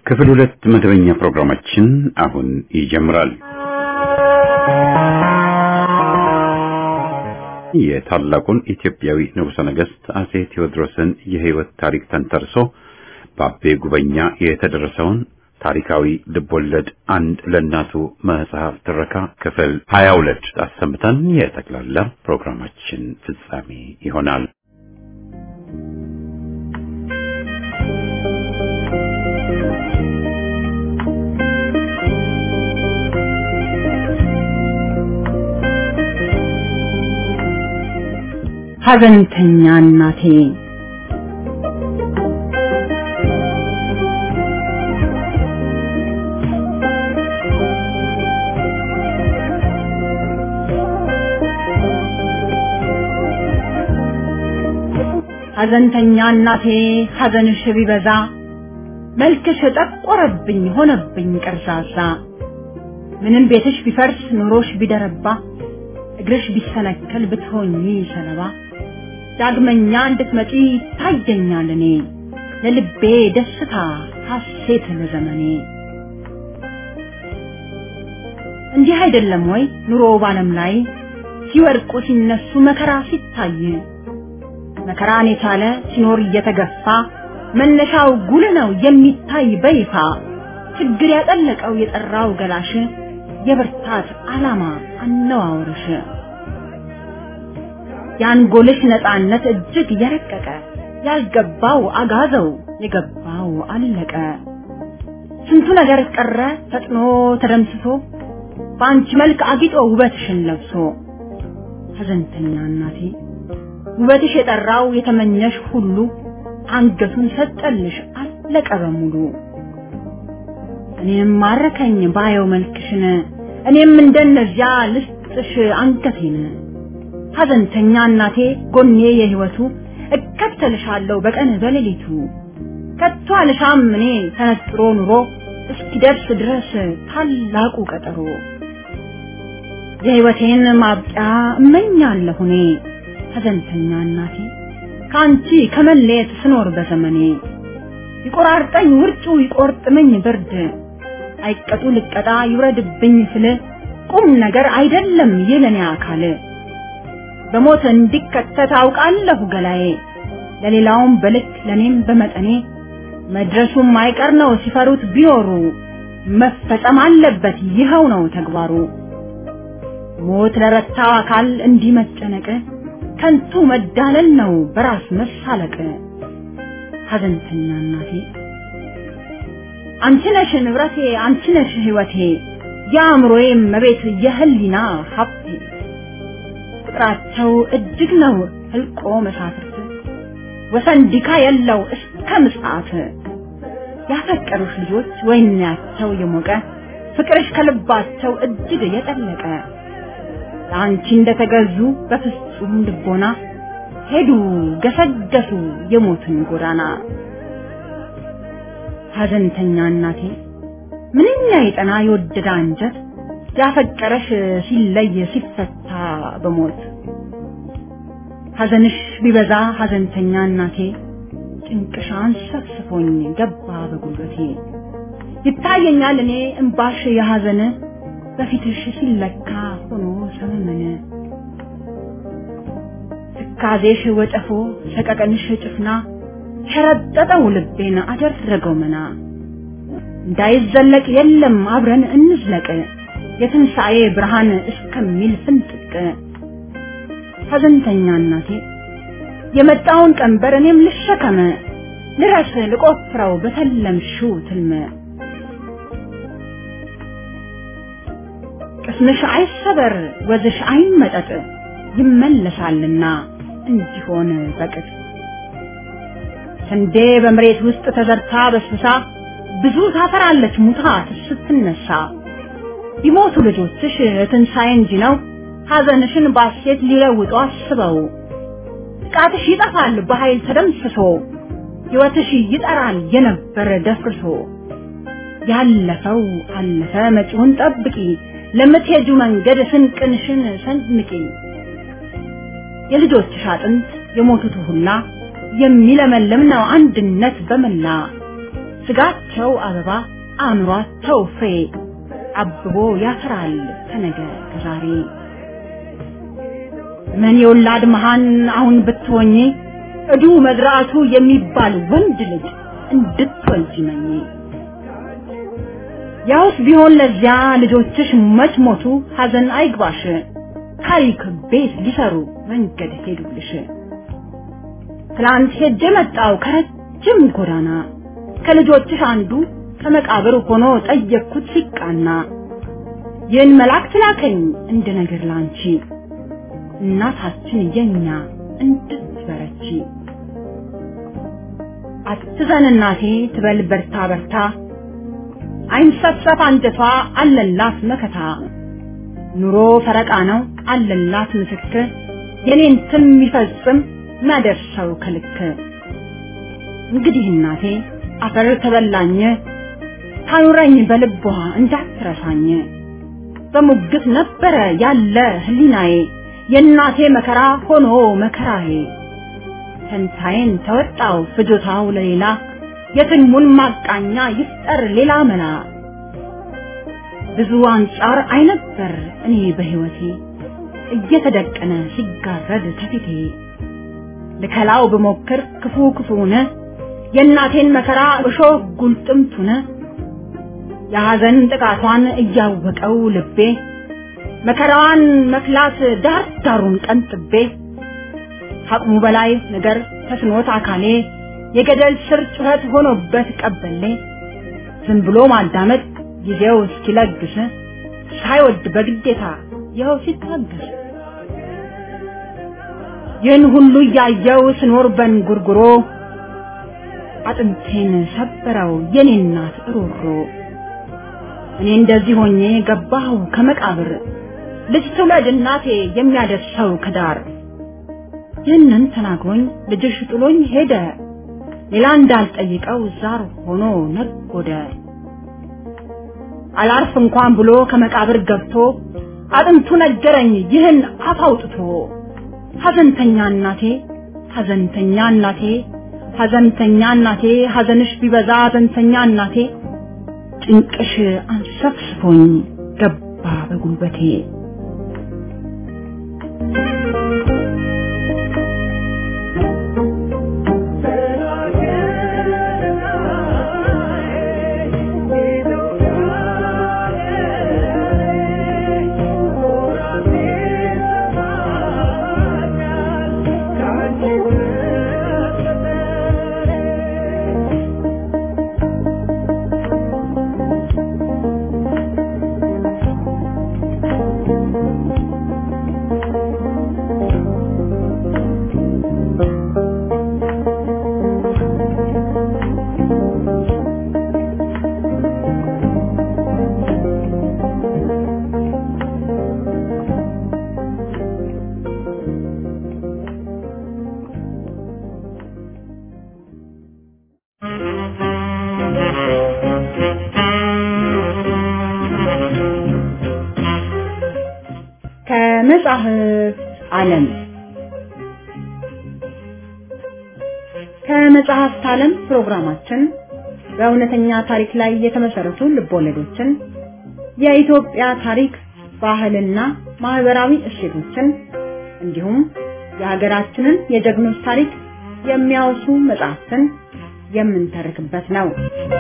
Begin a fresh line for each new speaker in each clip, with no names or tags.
ክፍል ሁለት መደበኛ ፕሮግራማችን አሁን ይጀምራል። የታላቁን ኢትዮጵያዊ ንጉሠ ነገሥት አጼ ቴዎድሮስን የሕይወት ታሪክ ተንተርሶ በአቤ ጉበኛ የተደረሰውን ታሪካዊ ልቦለድ አንድ ለእናቱ መጽሐፍ ትረካ ክፍል ሀያ ሁለት አሰምተን የጠቅላላ ፕሮግራማችን ፍጻሜ ይሆናል።
ሐዘንተኛ እናቴ ሐዘንተኛ እናቴ ሐዘንሽ ቢበዛ መልክሽ ጠቆረብኝ ሆነብኝ ቀርዛዛ ምንም ቤትሽ ቢፈርስ ኑሮሽ ቢደረባ እግርሽ ቢሰነከል ብትሆኚ ሰለባ ዳግመኛ እንድትመጪ ታየኛል እኔ ለልቤ ደስታ ሐሴት ለዘመኔ እንዲህ አይደለም ወይ ኑሮ ባለም ላይ ሲወድቁ ሲነሱ መከራ ሲታይ መከራን የቻለ ሲኖር እየተገፋ መነሻው ጉልህ ነው የሚታይ በይፋ ችግር ያጠለቀው የጠራው ገላሽ የብርታት ዓላማ አነዋወርሽ የአንጎልሽ ነፃነት እጅግ የረቀቀ ያልገባው አጋዘው የገባው አለቀ ስንቱ ነገር ቀረ ፈጥኖ ተደምስሶ በአንቺ መልክ አጊጦ ውበትሽን ለብሶ ሐዘንተኛ እናቴ ውበትሽ የጠራው የተመኘሽ ሁሉ አንገቱን ሰጠልሽ አለቀ በሙሉ እኔም ማረከኝ ባየው መልክሽን እኔም እንደነዚያ ልስጥሽ አንገቴን ሐዘንተኛ እናቴ ጎኔ የህይወቱ እከተልሻለሁ በቀን በሌሊቱ ከቶ አልሻም እኔ ተነጥሮ ኑሮ እስኪደርስ ድረስ ታላቁ ቀጠሮ የህይወቴን ማብቂያ እመኛለሁ እኔ ሐዘንተኛ እናቴ ከአንቺ ከመለየት ስኖር በዘመኔ ይቆራርጠኝ ውርጩ ይቆርጥመኝ ብርድ አይቀጡ ልቀጣ ይውረድብኝ ስል ቁም ነገር አይደለም የለኔ አካል በሞት እንዲከተት አውቃለሁ ገላዬ ለሌላውም በልክ ለኔም በመጠኔ መድረሱም አይቀር ነው ሲፈሩት ቢኖሩ መፈጸም አለበት ይኸው ነው ተግባሩ ሞት ለረታው አካል እንዲህ መጨነቅ ከንቱ መዳለል ነው በራስ መሳለቅ ሐዘንተኛ እናቴ አንቺ ነሽ ንብረቴ አንቺ ነሽ ህይወቴ የአእምሮዬ መቤት የህሊና ሀብቴ ቁጥራቸው እጅግ ነው ህልቆ መሳፍርት ወሰንዲካ የለው እስከ ምጽአት ያፈቀሩሽ ልጆች ወይናቸው የሞቀ ፍቅርሽ ከልባቸው እጅግ የጠለቀ ለአንቺ እንደተገዙ በፍጹም ልቦና ሄዱ ገሰገሱ የሞትን ጎዳና ሐዘንተኛ እናቴ ምንኛ የጠና የወደደ አንጀት ያፈቀረሽ ሲለይ ሲፈታ በሞት ሐዘንሽ ቢበዛ ሐዘንተኛ እናቴ ጭንቅሽ አንሰፍስፎኝ ገባ በጉልበቴ ይታየኛል እኔ እምባሽ የሐዘን በፊትሽ ሲለካ ሆኖ ሰመመነ ትካዜሽ ወጨፎ ሰቀቀንሽ ጭፍና ሸረጠጠው ልቤን አደረገው መና እንዳይዘለቅ የለም አብረን እንዝለቅ የትንሣኤ ብርሃን እስከሚል ፍንጥቅ ሐዘንተኛ እናቴ የመጣውን ቀንበር እኔም ልሸከመ ልረስ ልቆፍረው በተለምሽው ትልመ ቅስምሽ አይሰበር ወዝሽ አይመጠጥ ይመለሳልና እንዲሆን በቅጥ ስንዴ በመሬት ውስጥ ተዘርታ በስብሳ ብዙ ታፈራለች ሙታ ስትነሳ ቢሞቱ ልጆችሽ ትንሣኤ እንጂ ነው ሐዘንሽን ባሴት ሊለውጡ አስበው ጥቃትሽ ይጠፋል በኃይል ተደምስሶ ሕይወትሽ ይጠራል የነበረ ደፍርሶ ያለፈው አለፈ መጪውን ጠብቂ ለምትሄጁ መንገድ ስንቅንሽን ሰንምቂ የልጆችሽ አጥንት የሞቱት ሁላ የሚለመልም ነው አንድነት በመላ ስጋቸው አበባ አእምሯቸው ፍሬ አብቦ ያፈራል ከነገ ከዛሬ ምን የወላድ መሃን አሁን ብትሆኚ እዱ መዝራቱ የሚባል ወንድ ልጅ እንድትወልጂ መኝ ያውስ ቢሆን ለዚያ ልጆችሽ መች ሞቱ ሐዘን አይግባሽ ታሪክ ቤት ሊሰሩ መንገድ ሄዱልሽ ትላንት ሄጄ መጣው ከረጅም ጎዳና ከልጆችሽ አንዱ ከመቃብር ሆኖ ጠየቅኩት ሲቃና ይህን መልአክ ትላከኝ እንደ ነገር ላንቺ እናታችን የኛ እንድትበረቺ አትዘን እናቴ ትበል በርታ በርታ አይንሰፍሰፍ አንጀቷ አለላት መከታ ኑሮ ፈረቃ ነው አለላት ምስክር የኔን ትም የሚፈጽም ማደርሰው ከልክ እንግዲህ እናቴ አፈር ተበላኝ ታኑረኝ በልቧ እንዳትረሳኝ በሙግት ነበረ ያለ ህሊናዬ የእናቴ መከራ ሆኖ መከራዬ ፈንታዬን ተወጣው ፍጆታው ለሌላ የትልሙን ማቃኛ ይፍጠር ሌላ መላ ብዙ አንጻር አይነበር እኔ በህይወቴ እየተደቀነ ሲጋረድ ከፊቴ ልከላው ብሞክር ክፉ ክፉነ የእናቴን መከራ እሾህ ጉልጥምቱነ የሐዘን ጥቃቷን እያወቀው ልቤ መከራዋን መክላት ዳር ዳሩን ቀንጥቤ ከአቅሙ በላይ ነገር ተስኖት አካሌ የገደል ስር ጩኸት ሆኖበት ቀበሌ ዝም ብሎ ማዳመጥ ጊዜው እስኪለግስ ሳይወድ በግዴታ ይኸው ሲታገስ ይህን ሁሉ እያየው ስኖር በንጉርጉሮ አጥንቴን ሰበረው የኔ እናት ሮሮ እኔ እንደዚህ ሆኜ ገባሁ ከመቃብር ልጅ ትውለድ እናቴ የሚያደርሰው ከዳር ይህንን ተናግሮኝ ልጅሽ ጥሎኝ ሄደ ሌላ እንዳልጠይቀው ዛር ሆኖ ነጎደ አላርፍ እንኳን ብሎ ከመቃብር ገብቶ አጥንቱ ነገረኝ ይህን አፍ አውጥቶ ሐዘንተኛ እናቴ ሐዘንተኛ እናቴ ሐዘንተኛ እናቴ ሐዘንሽ ቢበዛ ሐዘንተኛ እናቴ ጭንቅሽ አንሰፍስፎኝ ገባ በጉልበቴ ከመጽሐፍ ዓለም ከመጽሐፍት ዓለም ፕሮግራማችን በእውነተኛ ታሪክ ላይ የተመሰረቱ ልቦለዶችን፣ የኢትዮጵያ ታሪክ፣ ባህልና ማህበራዊ እሴቶችን እንዲሁም የሀገራችንን የጀግኖች ታሪክ የሚያወሱ መጽሐፍትን የምንተርክበት ነው።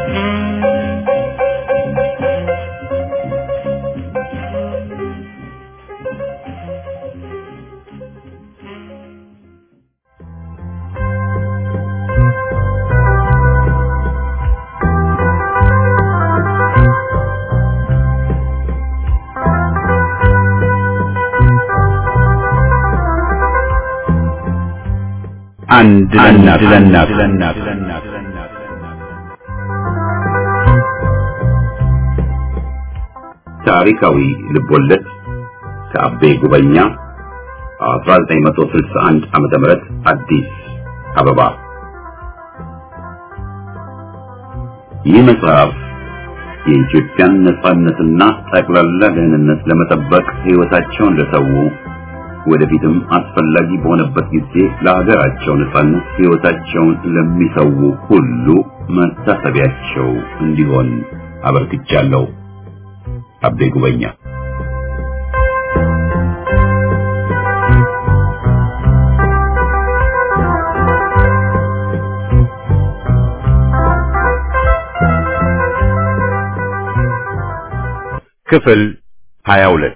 አንድ ለእናት ለእናት ታሪካዊ ልቦለድ ከአቤ ጉበኛ 1961 ዓመተ ምህረት አዲስ አበባ። ይህ መጽሐፍ የኢትዮጵያን ነጻነትና ጠቅላላ ደህንነት ለመጠበቅ ሕይወታቸውን ለሰው ወደፊትም አስፈላጊ በሆነበት ጊዜ ለሀገራቸው ነጻነት ሕይወታቸውን ለሚሰው ሁሉ መታሰቢያቸው እንዲሆን አበርክቻለሁ። አቤ ጉበኛ ክፍል 22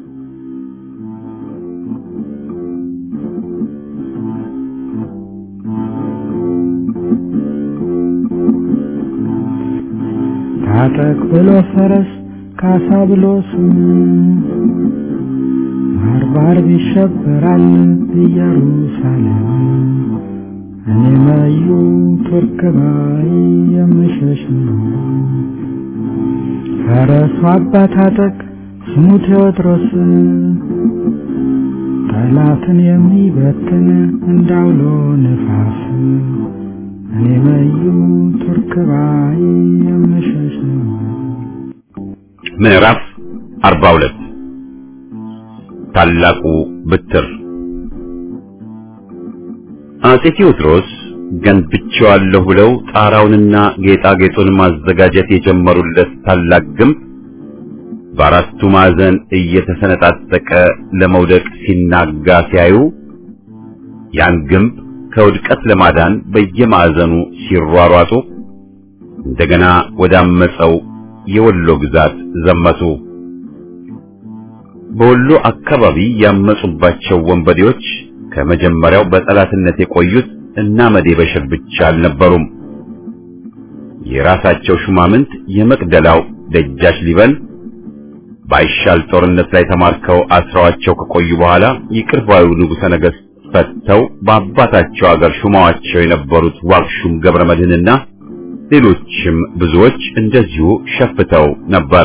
ታጠቅ ብሎ ፈረስ ካሳ ብሎ ስም ባርባር ይሸበራል ኢየሩሳሌም እኔ መዩ ቱርክ ባይ የምሸሽ ነው። ፈረሱ አባ ታጠቅ ስሙ ቴዎድሮስ ጠላትን የሚበትን እንዳውሎ ነፋስ እኔ መዩ ቱርክ ባይ የምሸሽ ነው።
ምዕራፍ 42 ታላቁ ብትር አጼ ቴዎድሮስ ገንብቼዋለሁ ብለው ጣራውንና ጌጣጌጡን ማዘጋጀት የጀመሩለት ታላቅ ግንብ በአራቱ ማዕዘን እየተሰነጣጠቀ ለመውደቅ ሲናጋ ሲያዩ ያን ግንብ ከውድቀት ለማዳን በየማዕዘኑ ሲሯሯጡ እንደገና ወዳመፀው የወሎ ግዛት ዘመቱ። በወሎ አካባቢ ያመጹባቸው ወንበዴዎች ከመጀመሪያው በጠላትነት የቆዩት እና መዴ በሽር ብቻ አልነበሩም። የራሳቸው ሹማምንት የመቅደላው ደጃች ሊበን ባይሻል ጦርነት ላይ ተማርከው አስረዋቸው ከቆዩ በኋላ ይቅር ባዩ ንጉሠ ነገሥት ፈተው በአባታቸው አገር ሹማዋቸው የነበሩት ዋክሹም ገብረ መድህንና ሌሎችም ብዙዎች እንደዚሁ ሸፍተው ነበር።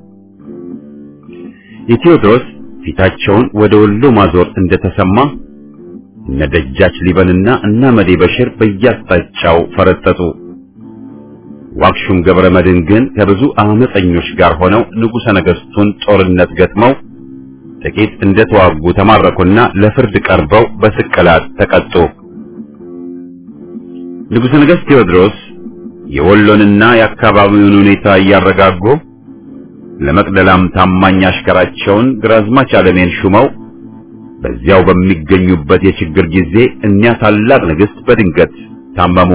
የቴዎድሮስ ፊታቸውን ወደ ወሎ ማዞር እንደተሰማ እነ ደጃች ሊበንና እና መዴ በሽር በየአቅጣጫው ፈረጠጡ። ዋክሹም ገብረ መድህን ግን ከብዙ አመፀኞች ጋር ሆነው ንጉሠ ነገሥቱን ጦርነት ገጥመው ጥቂት እንደተዋጉ ተማረኩና ለፍርድ ቀርበው በስቅላት ተቀጡ። ንጉሠ ነገሥት ቴዎድሮስ የወሎንና የአካባቢውን ሁኔታ እያረጋጉ ለመቅደላም ታማኝ አሽከራቸውን ግራዝማች አለሜን ሹመው በዚያው በሚገኙበት የችግር ጊዜ እኒያ ታላቅ ንግሥት በድንገት ታመሙ።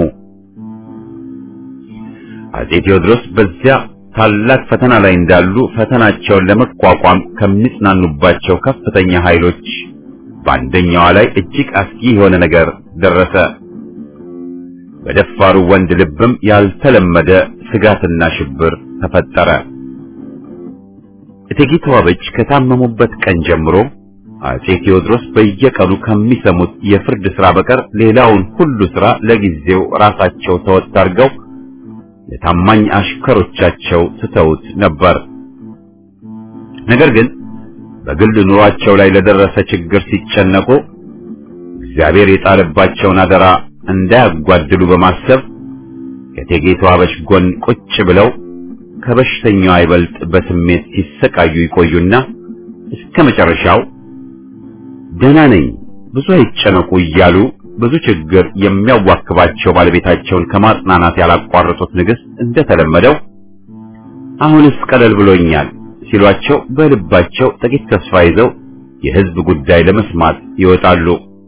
አጼ ቴዎድሮስ በዚያ ታላቅ ፈተና ላይ እንዳሉ ፈተናቸውን ለመቋቋም ከሚጽናኑባቸው ከፍተኛ ኃይሎች በአንደኛዋ ላይ እጅግ አስጊ የሆነ ነገር ደረሰ። በደፋሩ ወንድ ልብም ያልተለመደ ስጋትና ሽብር ተፈጠረ። እቴጌ ተዋበች ከታመሙበት ቀን ጀምሮ አጼ ቴዎድሮስ በየቀኑ ከሚሰሙት የፍርድ ሥራ በቀር ሌላውን ሁሉ ሥራ ለጊዜው ራሳቸው ተወጥ አድርገው ለታማኝ አሽከሮቻቸው ትተውት ነበር። ነገር ግን በግል ኑሯቸው ላይ ለደረሰ ችግር ሲጨነቁ እግዚአብሔር የጣለባቸውን አደራ እንዳያጓድሉ በማሰብ ከእቴጌ ተዋበች ጎን ቁጭ ብለው ከበሽተኛው አይበልጥ በስሜት ሲሰቃዩ ይቆዩና እስከ መጨረሻው ደህና ነኝ፣ ብዙ አይጨነቁ እያሉ ብዙ ችግር የሚያዋክባቸው ባለቤታቸውን ከማጽናናት ያላቋረጡት ንግሥት እንደተለመደው አሁንስ ቀለል ብሎኛል ሲሏቸው በልባቸው ጥቂት ተስፋ ይዘው የሕዝብ ጉዳይ ለመስማት ይወጣሉ።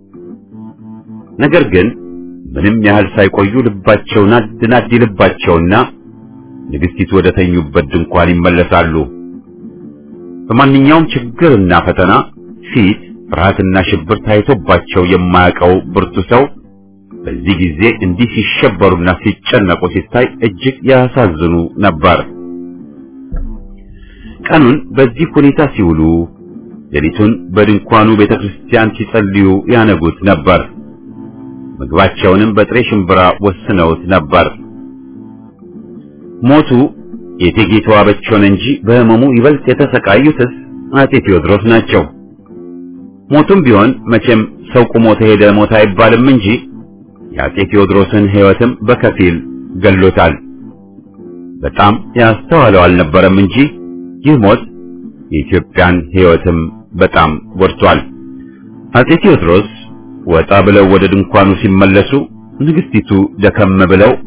ነገር ግን ምንም ያህል ሳይቆዩ ልባቸው ናድ ናድ ይልባቸውና ንግሥቲቱ ወደ ተኙበት ድንኳን ይመለሳሉ። በማንኛውም ችግርና ፈተና ፊት ፍርሃትና ሽብር ታይቶባቸው የማያውቀው ብርቱ ሰው በዚህ ጊዜ እንዲህ ሲሸበሩና ሲጨነቁ ሲታይ እጅግ ያሳዝኑ ነበር። ቀኑን በዚህ ሁኔታ ሲውሉ፣ ሌሊቱን በድንኳኑ ቤተክርስቲያን ሲጸልዩ ያነጉት ነበር። ምግባቸውንም በጥሬ ሽምብራ ወስነውት ነበር። ሞቱ የእቴጌ ተዋበች ሆነ እንጂ በሕመሙ ይበልጥ የተሰቃዩትስ አጤ ቴዎድሮስ ናቸው። ሞቱም ቢሆን መቼም ሰው ቁሞ ተሄደ ሞት አይባልም እንጂ የአጤ ቴዎድሮስን ሕይወትም በከፊል ገሎታል። በጣም ያስተዋለው አልነበረም እንጂ ይህ ሞት የኢትዮጵያን ሕይወትም በጣም ጎድቷል። አጤ ቴዎድሮስ ወጣ ብለው ወደ ድንኳኑ ሲመለሱ ንግስቲቱ ደከም ብለው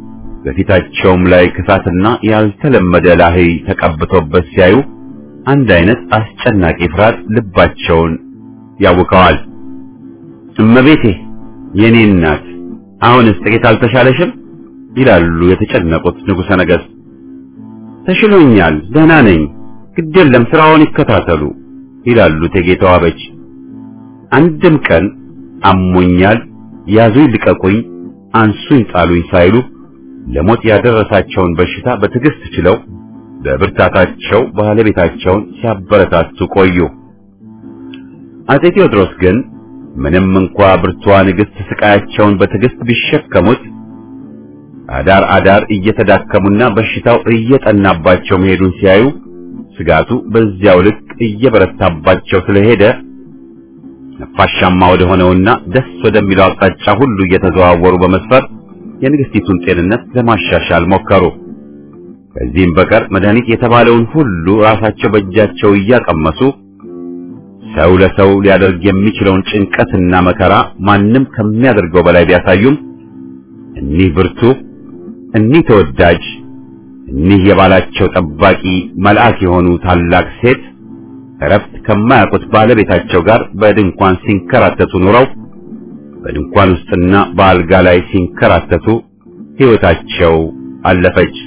በፊታቸውም ላይ ክፋትና ያልተለመደ ላህይ ተቀብቶበት ሲያዩ አንድ አይነት አስጨናቂ ፍርሃት ልባቸውን ያውከዋል። እመቤቴ የኔ እናት አሁንስ ጥቂት አልተሻለሽም? ይላሉ የተጨነቁት ንጉሠ ነገሥት። ተሽሎኛል፣ ደህና ነኝ፣ ግድ የለም ስራውን ይከታተሉ ይላሉ እቴጌ ተዋበች። አንድም ቀን አሞኛል፣ ያዙኝ፣ ልቀቁኝ፣ አንሱኝ፣ ጣሉኝ ሳይሉ ለሞት ያደረሳቸውን በሽታ በትዕግስት ችለው በብርታታቸው ባለቤታቸውን ሲያበረታቱ ቆዩ። አጼ ቴዎድሮስ ግን ምንም እንኳ ብርቱዋ ንግሥት ስቃያቸውን በትዕግስት ቢሸከሙት አዳር አዳር እየተዳከሙና በሽታው እየጠናባቸው መሄዱን ሲያዩ ስጋቱ በዚያው ልክ እየበረታባቸው ስለሄደ ነፋሻማ ወደ ሆነውና ደስ ወደሚለው አቅጣጫ ሁሉ እየተዘዋወሩ በመስፈር የንግሥቲቱን ጤንነት ለማሻሻል ሞከሩ። ከዚህም በቀር መድኃኒት የተባለውን ሁሉ ራሳቸው በእጃቸው እያቀመሱ ሰው ለሰው ሊያደርግ የሚችለውን ጭንቀትና መከራ ማንም ከሚያደርገው በላይ ቢያሳዩም እኒህ ብርቱ፣ እኒህ ተወዳጅ፣ እኒህ የባላቸው ጠባቂ መልአክ የሆኑ ታላቅ ሴት እረፍት ከማያውቁት ባለቤታቸው ጋር በድንኳን ሲንከራተቱ ኑረው በድንኳን ውስጥና በአልጋ ላይ ሲንከራተቱ ሕይወታቸው አለፈች።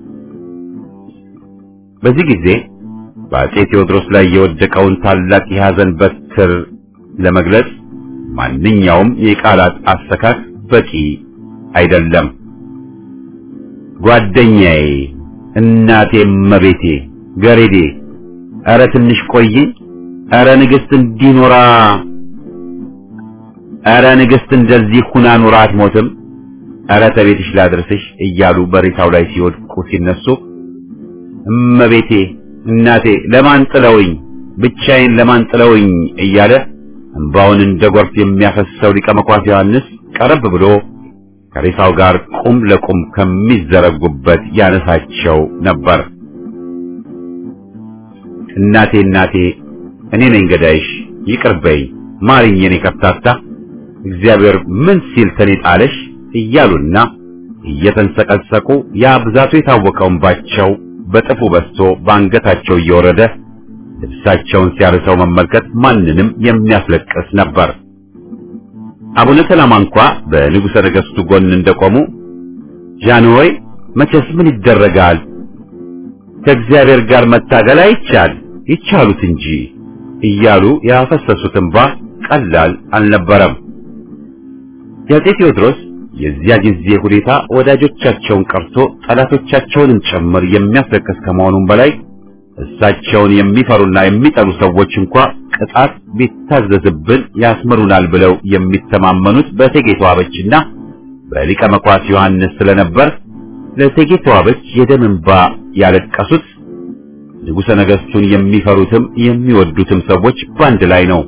በዚህ ጊዜ በአጼ ቴዎድሮስ ላይ የወደቀውን ታላቅ የሐዘን በትር ለመግለጽ ማንኛውም የቃላት አሰካክ በቂ አይደለም። ጓደኛዬ፣ እናቴ፣ እመቤቴ፣ ገሬዴ፣ ኧረ ትንሽ ቆይኝ፣ ኧረ ንግሥት እንዲኖራ ኧረ ንግሥት እንደዚህ ሁና ኑራ አትሞትም፣ ኧረ ተቤትሽ ላድርስሽ እያሉ በሬሳው ላይ ሲወድቁ ሲነሱ እመቤቴ እናቴ ለማን ጥለውኝ ብቻዬን ለማን ጥለውኝ እያለ እንባውን እንደ ጎርፍ የሚያፈሰው ሊቀ መኳስ ዮሐንስ ቀረብ ብሎ ከሬሳው ጋር ቁም ለቁም ከሚዘረጉበት ያነሳቸው ነበር። እናቴ እናቴ እኔ ነኝ ገዳይሽ፣ ይቅር በይ ማርኝ፣ የኔ ከፍታታ እግዚአብሔር ምን ሲል ተኔ ጣለሽ እያሉና እየተንሰቀሰቁ ያ ብዛቱ የታወቀው እንባቸው በጥፉ በስቶ በአንገታቸው እየወረደ ልብሳቸውን ሲያርሰው መመልከት ማንንም የሚያስለቅስ ነበር። አቡነ ሰላማ እንኳ በንጉሠ ነገሥቱ ጎን እንደቆሙ ጃንሆይ መቼስ ምን ይደረጋል፣ ከእግዚአብሔር ጋር መታገል አይቻል ይቻሉት እንጂ እያሉ ያፈሰሱት እንባ ቀላል አልነበረም። የአፄ ቴዎድሮስ የዚያ ጊዜ ሁኔታ ወዳጆቻቸውን ቀርቶ ጠላቶቻቸውንም ጭምር የሚያስለቅስ ከመሆኑም በላይ እሳቸውን የሚፈሩና የሚጠሉ ሰዎች እንኳ ቅጣት ቢታዘዝብን ያስምሩናል ብለው የሚተማመኑት በእቴጌ ተዋበችና በሊቀ መኳስ ዮሐንስ ስለነበር ለእቴጌ ተዋበች የደም እንባ ያለቀሱት ንጉሠ ነገሥቱን የሚፈሩትም የሚወዱትም ሰዎች በአንድ ላይ ነው።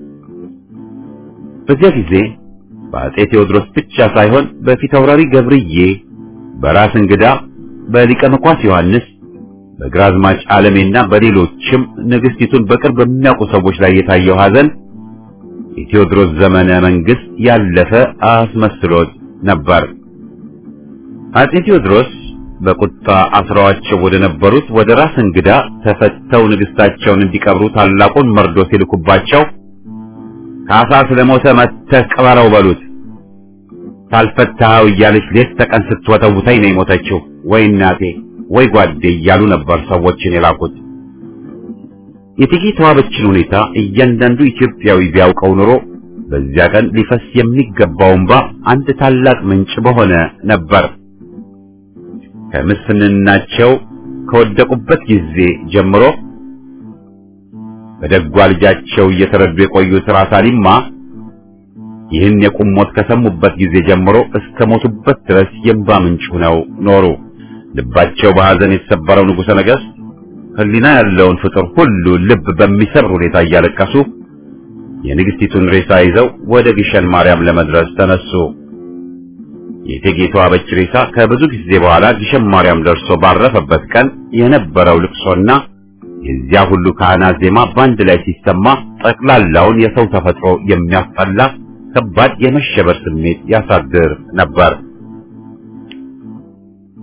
በዚያ ጊዜ በአፄ ቴዎድሮስ ብቻ ሳይሆን በፊታውራሪ ገብርዬ፣ በራስ እንግዳ፣ በሊቀ መኳስ ዮሐንስ፣ በግራዝማች ዓለሜና በሌሎችም ንግሥቲቱን በቅርብ በሚያውቁ ሰዎች ላይ የታየው ሐዘን የቴዎድሮስ ዘመነ መንግሥት ያለፈ አስመስሎት ነበር። አፄ ቴዎድሮስ በቁጣ አስረዋቸው ወደ ነበሩት ወደ ራስ እንግዳ ተፈተው ንግሥታቸውን እንዲቀብሩ ታላቁን መርዶ ሲልኩባቸው ካሳ ስለሞተ መተህ ቅበረው በሉት፣ ሳልፈታኸው እያለች ሌት ተቀን ስትወተውተኝ ነው የሞተችው፣ ወይ እናቴ ወይ ጓዴ እያሉ ነበር ሰዎችን የላኩት። የእቴጌ ተዋበችን ሁኔታ እያንዳንዱ ኢትዮጵያዊ ቢያውቀው ኑሮ በዚያ ቀን ሊፈስ የሚገባው እንባ አንድ ታላቅ ምንጭ በሆነ ነበር። ከምስፍንናቸው ከወደቁበት ጊዜ ጀምሮ በደጓ ልጃቸው እየተረዱ የቆዩት ራስ አሊማ ይህን የቁም ሞት ከሰሙበት ጊዜ ጀምሮ እስከ ሞቱበት ድረስ የእንባ ምንጭ ሆነው ኖሩ። ልባቸው በሐዘን የተሰበረው ንጉሠ ነገሥት ሕሊና ያለውን ፍጡር ሁሉ ልብ በሚሰብር ሁኔታ እያለቀሱ የንግሥቲቱን ሬሳ ይዘው ወደ ግሸን ማርያም ለመድረስ ተነሱ። የእቴጌ ተዋበች ሬሳ ከብዙ ጊዜ በኋላ ግሸን ማርያም ደርሶ ባረፈበት ቀን የነበረው ልቅሶና የዚያ ሁሉ ካህናት ዜማ በአንድ ላይ ሲሰማ ጠቅላላውን የሰው ተፈጥሮ የሚያስጠላ ከባድ የመሸበር ስሜት ያሳድር ነበር።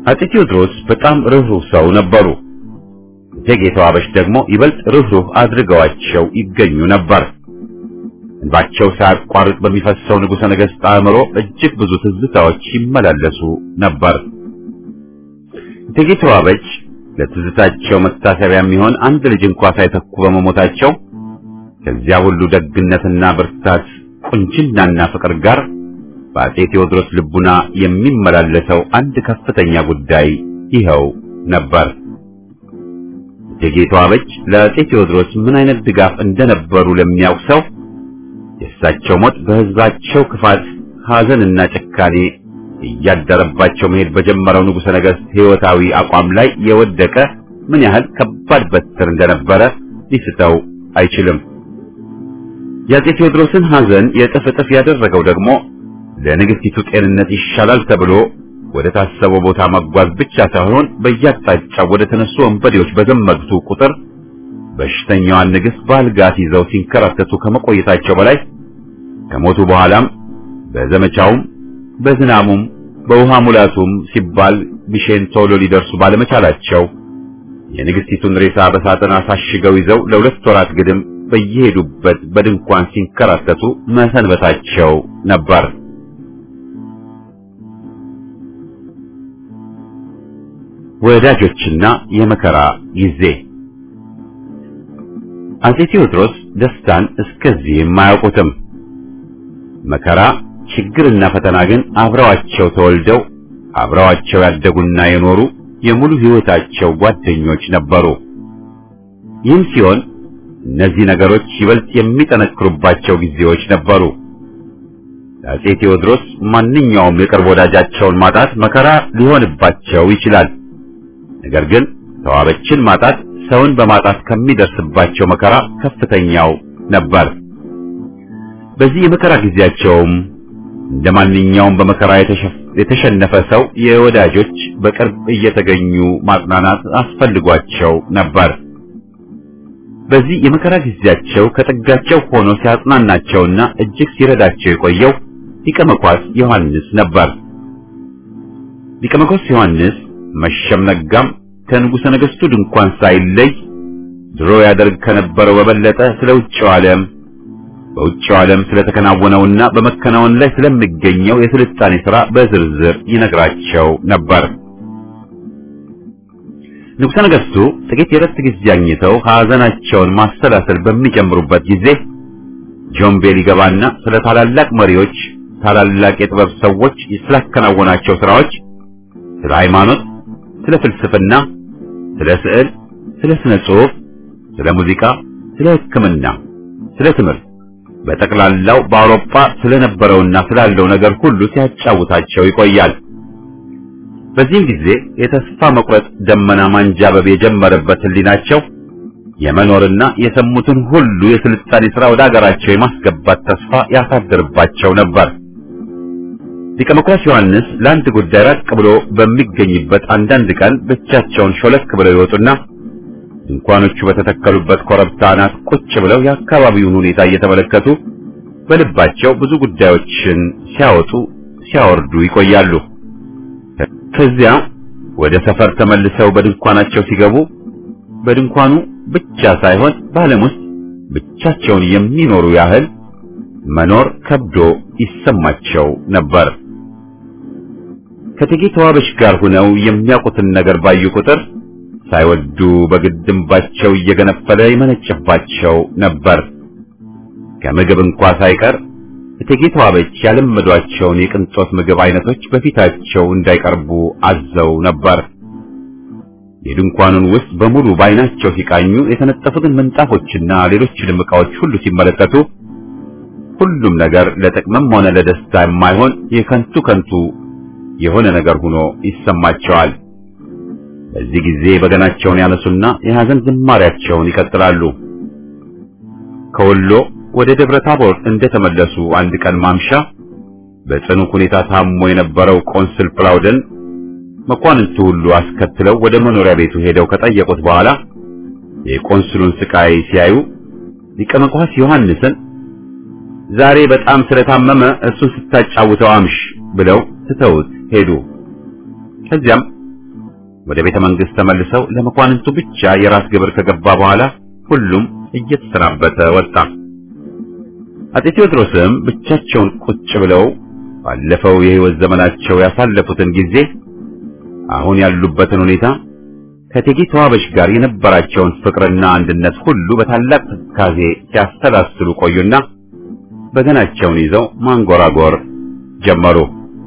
አጤ ቴዎድሮስ በጣም ርኅሩህ ሰው ነበሩ። እቴጌ ተዋበሽ ደግሞ ይበልጥ ርኅሩህ አድርገዋቸው ይገኙ ነበር። እንባቸው ሳያቋርጥ በሚፈሰው ንጉሠ ነገሥት አእምሮ እጅግ ብዙ ትዝታዎች ይመላለሱ ነበር። እቴጌ ተዋበች ለትዝታቸው መታሰቢያ የሚሆን አንድ ልጅ እንኳ ሳይተኩ በመሞታቸው ከዚያ ሁሉ ደግነትና ብርታት ቁንጅናና ፍቅር ጋር በአጤ ቴዎድሮስ ልቡና የሚመላለሰው አንድ ከፍተኛ ጉዳይ ይኸው ነበር። እቴጌ ተዋበች ለአጤ ቴዎድሮስ ምን አይነት ድጋፍ እንደነበሩ ለሚያውቅ ሰው የእሳቸው ሞት በሕዝባቸው ክፋት፣ ሐዘንና ጭካኔ እያደረባቸው መሄድ በጀመረው ንጉሠ ነገሥት ሕይወታዊ አቋም ላይ የወደቀ ምን ያህል ከባድ በትር እንደነበረ ሊስተው አይችልም። የአጤ ቴዎድሮስን ሐዘን የእጥፍ እጥፍ ያደረገው ደግሞ ለንግሥቲቱ ጤንነት ይሻላል ተብሎ ወደ ታሰበው ቦታ መጓዝ ብቻ ሳይሆን በየአቅጣጫው ወደ ተነሱ ወንበዴዎች በዘመቱ ቁጥር በሽተኛዋን ንግሥት በአልጋት ይዘው ሲንከራተቱ ከመቆየታቸው በላይ ከሞቱ በኋላም በዘመቻውም በዝናሙም በውሃ ሙላቱም ሲባል ቢሼን ቶሎ ሊደርሱ ባለመቻላቸው የንግሥቲቱን ሬሳ በሳጥን አሳሽገው ይዘው ለሁለት ወራት ግድም በየሄዱበት በድንኳን ሲንከራተቱ መሰንበታቸው ነበር። ወዳጆችና የመከራ ጊዜ አጼ ቴዎድሮስ ደስታን እስከዚህም አያውቁትም። መከራ፣ ችግርና ፈተና ግን አብረዋቸው ተወልደው አብረዋቸው ያደጉና የኖሩ የሙሉ ሕይወታቸው ጓደኞች ነበሩ። ይህም ሲሆን እነዚህ ነገሮች ይበልጥ የሚጠነክሩባቸው ጊዜዎች ነበሩ። ለአጼ ቴዎድሮስ ማንኛውም የቅርብ ወዳጃቸውን ማጣት መከራ ሊሆንባቸው ይችላል። ነገር ግን ተዋበችን ማጣት ሰውን በማጣት ከሚደርስባቸው መከራ ከፍተኛው ነበር። በዚህ የመከራ ጊዜያቸውም እንደ ማንኛውም በመከራ የተሸነፈ ሰው የወዳጆች በቅርብ እየተገኙ ማጽናናት አስፈልጓቸው ነበር። በዚህ የመከራ ጊዜያቸው ከጥጋቸው ሆኖ ሲያጽናናቸውና እጅግ ሲረዳቸው የቆየው ሊቀ መኳስ ዮሐንስ ነበር። ሊቀ መኳስ ዮሐንስ መሸም ነጋም ከንጉሠ ነገሥቱ ድንኳን ሳይለይ ድሮ ያደርግ ከነበረው በበለጠ ስለ ውጭው ዓለም በውጭው ዓለም ስለተከናወነውና በመከናወን ላይ ስለሚገኘው የስልጣኔ ሥራ በዝርዝር ይነግራቸው ነበር። ንጉሠ ነገሥቱ ጥቂት የረፍት ጊዜ አግኝተው ሐዘናቸውን ማሰላሰል በሚጀምሩበት ጊዜ ጆምቤ ሊገባና ስለ ታላላቅ መሪዎች፣ ታላላቅ የጥበብ ሰዎች ስላከናወናቸው ሥራዎች፣ ስለ ሃይማኖት፣ ስለ ፍልስፍና፣ ስለ ስዕል፣ ስለ ስነ ጽሑፍ፣ ስለ ሙዚቃ፣ ስለ ሕክምና፣ ስለ ትምህርት በጠቅላላው በአውሮፓ ስለነበረውና ስላለው ነገር ሁሉ ሲያጫውታቸው ይቆያል። በዚህም ጊዜ የተስፋ መቁረጥ ደመና ማንጃበብ የጀመረበት ሕሊናቸው የመኖርና የሰሙትን ሁሉ የስልጣኔ ሥራ ወደ አገራቸው የማስገባት ተስፋ ያሳድርባቸው ነበር። ሊቀ መኳስ ዮሐንስ ለአንድ ጉዳይ ራቅ ብሎ በሚገኝበት አንዳንድ ቀን ብቻቸውን ሾለክ ብለው ይወጡና ድንኳኖቹ በተተከሉበት ኮረብታ አናት ቁጭ ብለው የአካባቢውን ሁኔታ እየተመለከቱ በልባቸው ብዙ ጉዳዮችን ሲያወጡ ሲያወርዱ ይቆያሉ። ከዚያ ወደ ሰፈር ተመልሰው በድንኳናቸው ሲገቡ በድንኳኑ ብቻ ሳይሆን በዓለም ውስጥ ብቻቸውን የሚኖሩ ያህል መኖር ከብዶ ይሰማቸው ነበር። ከእቴጌ ተዋበሽ ጋር ሆነው የሚያውቁትን ነገር ባዩ ቁጥር ሳይወዱ በግድምባቸው እየገነፈለ ይመነጭባቸው ነበር። ከምግብ እንኳ ሳይቀር እቴጌ ተዋበች ያለመዷቸውን የቅንጦት ምግብ አይነቶች በፊታቸው እንዳይቀርቡ አዘው ነበር። የድንኳኑን ውስጥ በሙሉ በዓይናቸው ሲቃኙ የተነጠፉትን ምንጣፎችና ሌሎችንም ዕቃዎች ሁሉ ሲመለከቱ ሁሉም ነገር ለጥቅምም ሆነ ለደስታ የማይሆን የከንቱ ከንቱ የሆነ ነገር ሆኖ ይሰማቸዋል። በዚህ ጊዜ በገናቸውን ያነሱና የሐዘን ዝማሪያቸውን ይቀጥላሉ። ከወሎ ወደ ደብረ ታቦር እንደተመለሱ አንድ ቀን ማምሻ በጽኑ ሁኔታ ታሞ የነበረው ቆንስል ፕላውደን መኳንንቱ ሁሉ አስከትለው ወደ መኖሪያ ቤቱ ሄደው ከጠየቁት በኋላ የቆንስሉን ስቃይ ሲያዩ ሊቀ መኳስ ዮሐንስን ዛሬ በጣም ስለታመመ እሱን ስታጫውተው አምሽ ብለው ትተውት ሄዱ። ከዚያም ወደ ቤተ መንግስት ተመልሰው ለመኳንንቱ ብቻ የራስ ግብር ከገባ በኋላ ሁሉም እየተሰናበተ ወጣ። አጤ ቴዎድሮስም ብቻቸውን ቁጭ ብለው ባለፈው የህይወት ዘመናቸው ያሳለፉትን ጊዜ አሁን ያሉበትን ሁኔታ ከእቴጌ ተዋበሽ ጋር የነበራቸውን ፍቅርና አንድነት ሁሉ በታላቅ ትካዜ ሲያሰላስሉ ቆዩና በገናቸውን ይዘው ማንጎራጎር ጀመሩ።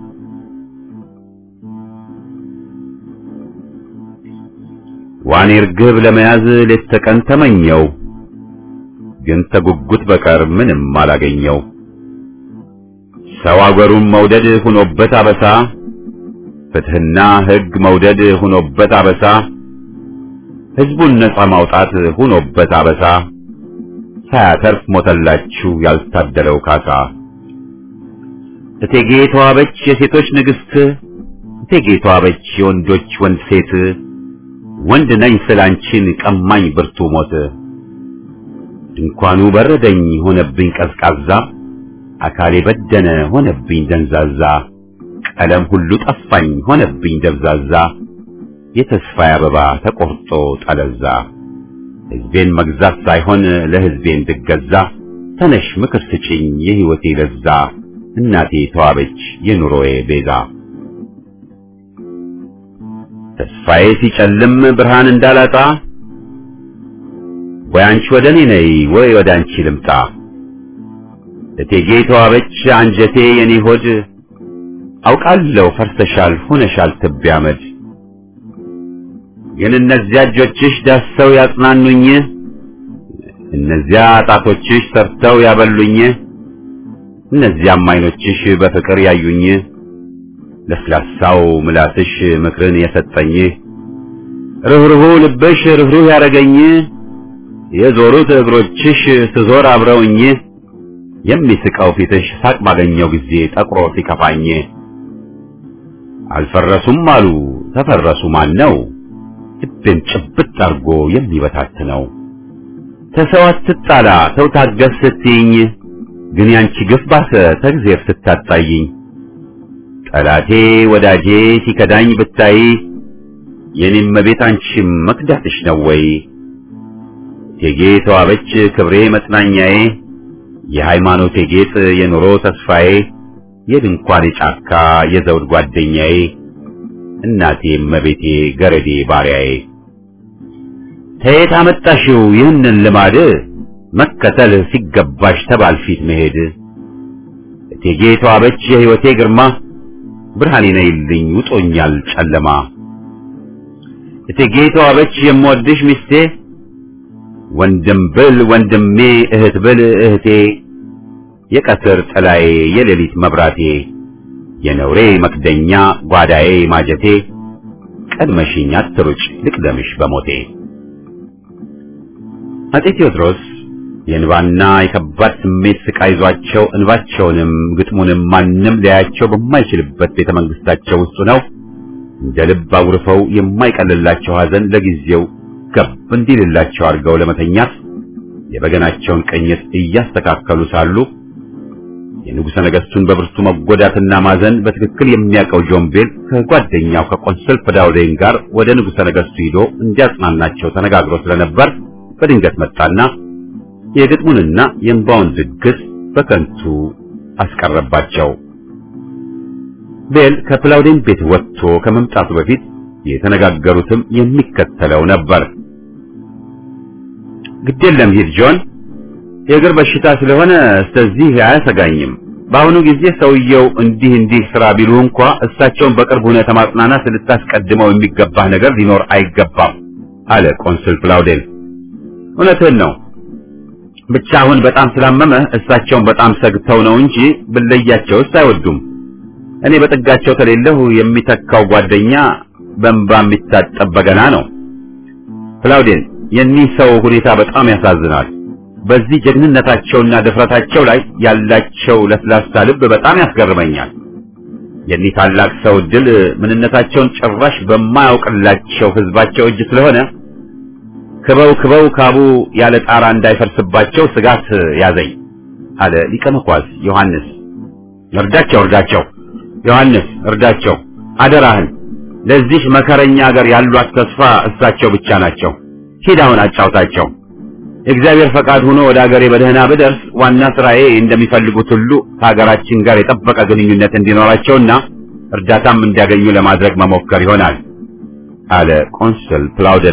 ዋኔ ርግብ ለመያዝ ሌት ተቀን ተመኘው፣ ግን ተጉጉት በቀር ምንም አላገኘው። ሰው አገሩን መውደድ ሁኖበት አበሳ፣ ፍትህና ሕግ መውደድ ሁኖበት አበሳ፣ ሕዝቡን ነጻ ማውጣት ሁኖበት አበሳ፣ ሳያተርፍ ሞተላችሁ ያልታደለው ካሳ። እቴጌ ተዋበች የሴቶች ንግሥት፣ እቴጌ ተዋበች የወንዶች ወንድ ሴት፣ ወንድ ነኝ ስላንቺን ቀማኝ ብርቱ ሞት። ድንኳኑ በረደኝ ሆነብኝ ቀዝቃዛ፣ አካሌ በደነ ሆነብኝ ደንዛዛ፣ ቀለም ሁሉ ጠፋኝ ሆነብኝ ደብዛዛ፣ የተስፋዬ አበባ ተቆርጦ ጠለዛ። ሕዝቤን መግዛት ሳይሆን ለሕዝቤ እንድገዛ፣ ተነሽ ምክር ስጪኝ የሕይወቴ ለዛ፣ እናቴ ተዋበች የኑሮዬ ቤዛ። ተስፋዬ ሲጨልም ብርሃን እንዳላጣ ወይ አንቺ ወደ እኔ ነይ ወይ ወደ አንቺ ልምጣ። እቴጌ ተዋበች አንጀቴ የኔ ሆድ አውቃለሁ ፈርሰሻል ሆነሻል ትቢያ አመድ። ግን እነዚያ እጆችሽ ዳሰው ያጽናኑኝ፣ እነዚያ ጣቶችሽ ሰርተው ያበሉኝ፣ እነዚያም ዓይኖችሽ በፍቅር ያዩኝ፣ ለስላሳው ምላስሽ ምክርን የሰጠኝ፣ ርኅሩሁ ልብሽ ርኅሩህ ያረገኝ፣ የዞሩት እግሮችሽ ስዞር አብረውኝ፣ የሚስቀው ፊትሽ ሳቅ ባገኘው ጊዜ ጠቁሮ ሲከፋኝ፣ አልፈረሱም አሉ ተፈረሱ ማን ነው ልቤን ጭብጥ አርጎ የሚበታትነው? ተሰው አትጣላ ተው ታገስ ስትይኝ፣ ግን ያንቺ ግፍ ባሰ ተግዜር ስታጣይኝ። ጠላቴ ወዳጄ ሲከዳኝ ብታይ፣ የኔም መቤት አንቺም መክዳትሽ ነው ወይ? እቴጌ ተዋበች ክብሬ መጽናኛዬ፣ የሃይማኖቴ ጌጥ የኑሮ ተስፋዬ፣ የድንኳኔ ጫካ የዘውድ ጓደኛዬ እናቴ እመቤቴ ገረዴ ባሪያዬ ከየት አመጣሽው ይህንን ልማድ መከተል ሲገባሽ ተባል ፊት መሄድ እቴጌ ተዋበች የሕይወቴ ግርማ ብርሃኔ ነይልኝ ውጦኛል ጨለማ እቴጌ ተዋበች የምወድሽ ሚስቴ ወንድም ብል ወንድሜ እህት ብል እህቴ የቀትር ጥላዬ የሌሊት መብራቴ የነውሬ መክደኛ ጓዳዬ ማጀቴ ቀድመሽኝ አትሩጭ ልቅደምሽ በሞቴ። አጤ ቴዎድሮስ የእንባና የከባድ ስሜት ስቃይ ይዟቸው እንባቸውንም ግጥሙንም ማንም ሊያያቸው በማይችልበት ቤተ መንግስታቸው ውስጥ ነው እንደ ልብ አውርፈው የማይቀልላቸው ሐዘን ለጊዜው ገብ እንዲልላቸው አድርገው ለመተኛት የበገናቸውን ቅኝት እያስተካከሉ ሳሉ የንጉሠ ነገሥቱን በብርቱ መጎዳትና ማዘን በትክክል የሚያውቀው ጆምቤል ከጓደኛው ከቆንስል ፍዳውዴን ጋር ወደ ንጉሠ ነገሥቱ ሂዶ እንዲያጽናናቸው ተነጋግሮ ስለነበር በድንገት መጣና የግጥሙንና የእንባውን ድግስ በከንቱ አስቀረባቸው። ቤል ከፕላውዴን ቤት ወጥቶ ከመምጣቱ በፊት የተነጋገሩትም የሚከተለው ነበር። ግድ የለም ሂድ ጆን የእግር በሽታ ስለሆነ ስለዚህ አያሰጋኝም። በአሁኑ ጊዜ ሰውየው እንዲህ እንዲህ ስራ ቢሉ እንኳ እሳቸውን በቅርብ ሁኔታ ማጽናናት ልታስቀድመው የሚገባህ ነገር ሊኖር አይገባም አለ ቆንስል ፕላውዴን። እውነትህን ነው። ብቻ አሁን በጣም ስላመመ እሳቸውን በጣም ሰግተው ነው እንጂ ብለያቸውስ አይወዱም። እኔ በጥጋቸው ከሌለሁ የሚተካው ጓደኛ በእንባ የሚታጠብ በገና ነው። ፕላውዴን የኒህ ሰው ሁኔታ በጣም ያሳዝናል። በዚህ ጀግንነታቸውና ድፍረታቸው ላይ ያላቸው ለስላሳ ልብ በጣም ያስገርመኛል። የኒህ ታላቅ ሰው ድል ምንነታቸውን ጭራሽ በማያውቅላቸው ሕዝባቸው እጅ ስለሆነ ክበው ክበው ካቡ ያለ ጣራ እንዳይፈርስባቸው ስጋት ያዘኝ አለ ሊቀ መኳስ ዮሐንስ። እርዳቸው እርዳቸው ዮሐንስ እርዳቸው፣ አደራህን ለዚህ መከረኛ ሀገር ያሏት ተስፋ እሳቸው ብቻ ናቸው። ሂድ አሁን አጫውታቸው። የእግዚአብሔር ፈቃድ ሆኖ ወደ ሀገሬ በደህና ብደርስ ዋና ስራዬ እንደሚፈልጉት ሁሉ ከሀገራችን ጋር የጠበቀ ግንኙነት እንዲኖራቸውና እርዳታም እንዲያገኙ ለማድረግ መሞከር ይሆናል አለ ቆንስል ፕላውደን።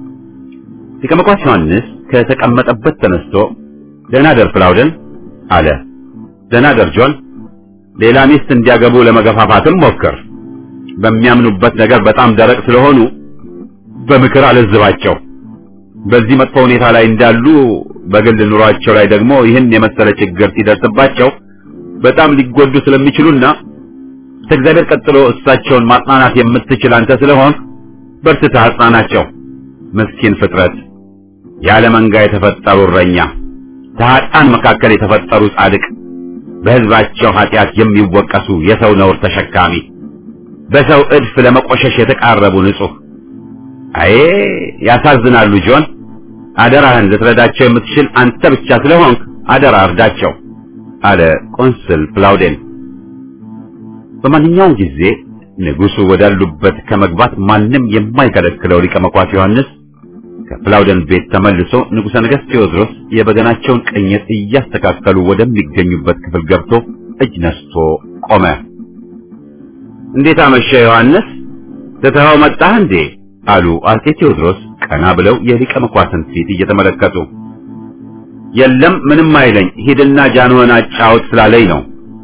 ሊቀ መኳስ ዮሐንስ ከተቀመጠበት ተነስቶ ደህና ደር ፕላውደን አለ። ደህና ደር ጆን። ሌላ ሚስት እንዲያገቡ ለመገፋፋትም ሞክር። በሚያምኑበት ነገር በጣም ደረቅ ስለሆኑ በምክር አለዝባቸው። በዚህ መጥፎ ሁኔታ ላይ እንዳሉ በግል ኑሯቸው ላይ ደግሞ ይህን የመሰለ ችግር ሲደርስባቸው በጣም ሊጎዱ ስለሚችሉና ከእግዚአብሔር ቀጥሎ እሳቸውን ማጽናናት የምትችል አንተ ስለሆን በርትተህ አጽናናቸው። ምስኪን ፍጥረት፣ ያለ መንጋ የተፈጠሩ እረኛ፣ ከኃጥአን መካከል የተፈጠሩ ጻድቅ፣ በሕዝባቸው ኃጢአት የሚወቀሱ የሰው ነውር ተሸካሚ፣ በሰው እድፍ ለመቆሸሽ የተቃረቡ ንጹሕ አዬ ያሳዝናሉ። ጆን አደራህን ልትረዳቸው የምትችል አንተ ብቻ ስለሆንክ አደራ እርዳቸው አለ ቆንስል ፕላውዴን። በማንኛውም ጊዜ ንጉሡ ወዳሉበት ከመግባት ማንም የማይከለክለው ሊቀ መኳስ ዮሐንስ ከፕላውደን ቤት ተመልሶ ንጉሠ ነገሥት ቴዎድሮስ የበገናቸውን ቅኝት እያስተካከሉ ወደሚገኙበት ክፍል ገብቶ እጅ ነስቶ ቆመ። እንዴት አመሸ ዮሐንስ? ትተኸው መጣህ እንዴ? አሉ አጼ ቴዎድሮስ ቀና ብለው የሊቀ መኳስን ፊት እየተመለከቱ። የለም ምንም አይለኝ፣ ሂድና ጃንሆን አጫውት ስላለኝ ነው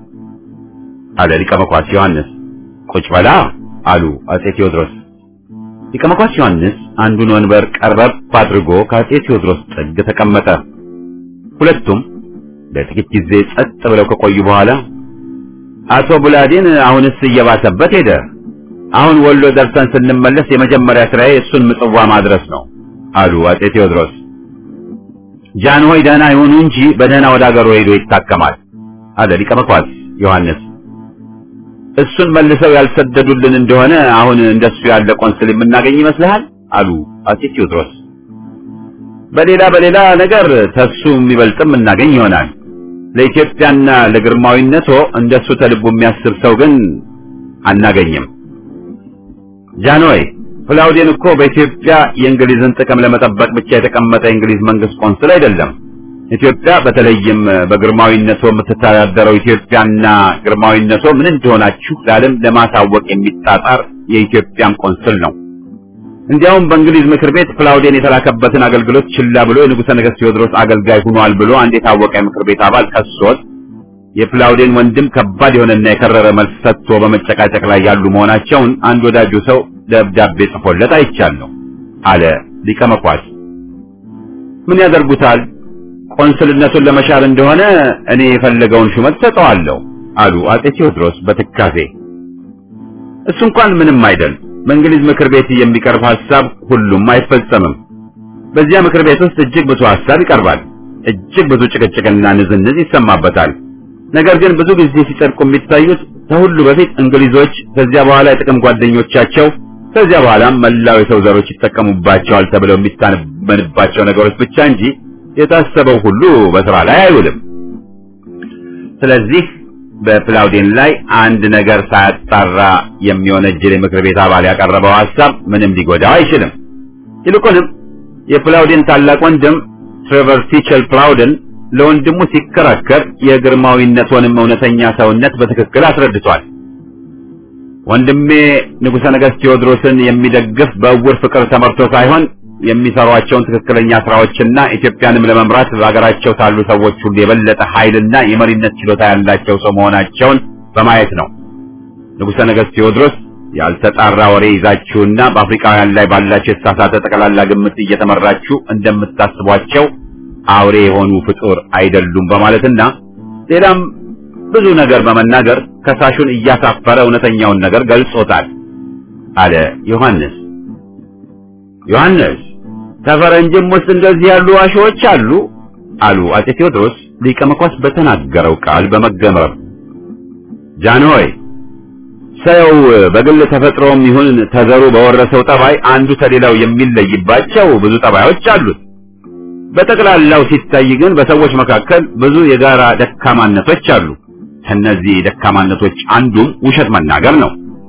አለ ሊቀ መኳስ ዮሐንስ። ቁጭ በላ አሉ አጼ ቴዎድሮስ። ሊቀ መኳስ ዮሐንስ አንዱን ወንበር ቀረብ አድርጎ ከአጼ ቴዎድሮስ ጥግ ተቀመጠ። ሁለቱም ለጥቂት ጊዜ ጸጥ ብለው ከቆዩ በኋላ አቶ ቡላዴን አሁንስ እየባሰበት ሄደ አሁን ወሎ ደርሰን ስንመለስ የመጀመሪያ ስራዬ እሱን ምጽዋ ማድረስ ነው አሉ አጼ ቴዎድሮስ። ጃንሆይ ደህና ይሁኑ እንጂ በደህና ወደ አገሩ ሄዶ ይታከማል አለ ሊቀ መኳስ ዮሐንስ። እሱን መልሰው ያልሰደዱልን እንደሆነ አሁን እንደሱ ያለ ቆንስል የምናገኝ ይመስልሃል? አሉ አጼ ቴዎድሮስ። በሌላ በሌላ ነገር ተሱ የሚበልጥም እናገኝ ይሆናል። ለኢትዮጵያና ለግርማዊነቶ እንደሱ ተልቡ የሚያስብ ሰው ግን አናገኝም። ጃንሆይ ፕላውዴን እኮ በኢትዮጵያ የእንግሊዝን ጥቅም ለመጠበቅ ብቻ የተቀመጠ የእንግሊዝ መንግስት ቆንስል አይደለም። ኢትዮጵያ በተለይም በግርማዊነቶ የምትተዳደረው ኢትዮጵያና ግርማዊነቶ ምን እንደሆናችሁ ለዓለም ለማሳወቅ የሚጣጣር የኢትዮጵያም ቆንስል ነው። እንዲያውም በእንግሊዝ ምክር ቤት ፕላውዴን የተላከበትን አገልግሎት ችላ ብሎ የንጉሠ ነገሥት ቴዎድሮስ አገልጋይ ሆኗል ብሎ አንድ የታወቀ የምክር ቤት አባል ከሶት የፕላውዴን ወንድም ከባድ የሆነና የከረረ መልስ ሰጥቶ በመጨቃጨቅ ላይ ያሉ መሆናቸውን አንድ ወዳጁ ሰው ደብዳቤ ጽፎለት አይቻለሁ አለ ሊቀ መኳስ። ምን ያደርጉታል? ቆንስልነቱን ለመሻር እንደሆነ እኔ የፈለገውን ሹመት ሰጠዋለሁ አሉ አጼ ቴዎድሮስ በትካዜ። እሱ እንኳን ምንም አይደል። በእንግሊዝ ምክር ቤት የሚቀርብ ሐሳብ ሁሉም አይፈጸምም። በዚያ ምክር ቤት ውስጥ እጅግ ብዙ ሐሳብ ይቀርባል። እጅግ ብዙ ጭቅጭቅና ንዝንዝ ይሰማበታል። ነገር ግን ብዙ ጊዜ ሲጸድቁ የሚታዩት ከሁሉ በፊት እንግሊዞች፣ ከዚያ በኋላ የጥቅም ጓደኞቻቸው፣ ከዚያ በኋላም መላው የሰው ዘሮች ይጠቀሙባቸዋል ተብለው የሚታመንባቸው ነገሮች ብቻ እንጂ የታሰበው ሁሉ በስራ ላይ አይውልም። ስለዚህ በፕላውዴን ላይ አንድ ነገር ሳያጣራ የሚወነጅል የምክር ቤት አባል ያቀረበው ሐሳብ ምንም ሊጎዳው አይችልም። ይልቁንም የፕላውዴን ታላቅ ወንድም ትሬቨር ቲቸል ፕላውደን ለወንድሙ ሲከራከር የግርማዊነቱንም እውነተኛ ሰውነት በትክክል አስረድቷል። ወንድሜ ንጉሠ ነገሥት ቴዎድሮስን የሚደግፍ በእውር ፍቅር ተመርቶ ሳይሆን የሚሰሯቸውን ትክክለኛ ስራዎችና ኢትዮጵያንም ለመምራት በሀገራቸው ካሉ ሰዎች ሁሉ የበለጠ ኃይልና የመሪነት ችሎታ ያላቸው ሰው መሆናቸውን በማየት ነው። ንጉሠ ነገሥት ቴዎድሮስ ያልተጣራ ወሬ ይዛችሁና በአፍሪካውያን ላይ ባላቸው የተሳሳተ ጠቅላላ ግምት እየተመራችሁ እንደምታስቧቸው አውሬ የሆኑ ፍጡር አይደሉም በማለትና ሌላም ብዙ ነገር በመናገር ከሳሹን እያሳፈረ እውነተኛውን ነገር ገልጾታል አለ ዮሐንስ። ዮሐንስ ከፈረንጅም ውስጥ እንደዚህ ያሉ ዋሾዎች አሉ አሉ አጼ ቴዎድሮስ ሊቀ መኳስ በተናገረው ቃል በመገረም ጃንሆይ ሰው በግል ተፈጥሮም ይሁን ተዘሩ በወረሰው ጠባይ አንዱ ከሌላው የሚለይባቸው ብዙ ጠባዮች አሉት። በጠቅላላው ሲታይ ግን በሰዎች መካከል ብዙ የጋራ ደካማነቶች አሉ። ከነዚህ ደካማነቶች አንዱም ውሸት መናገር ነው።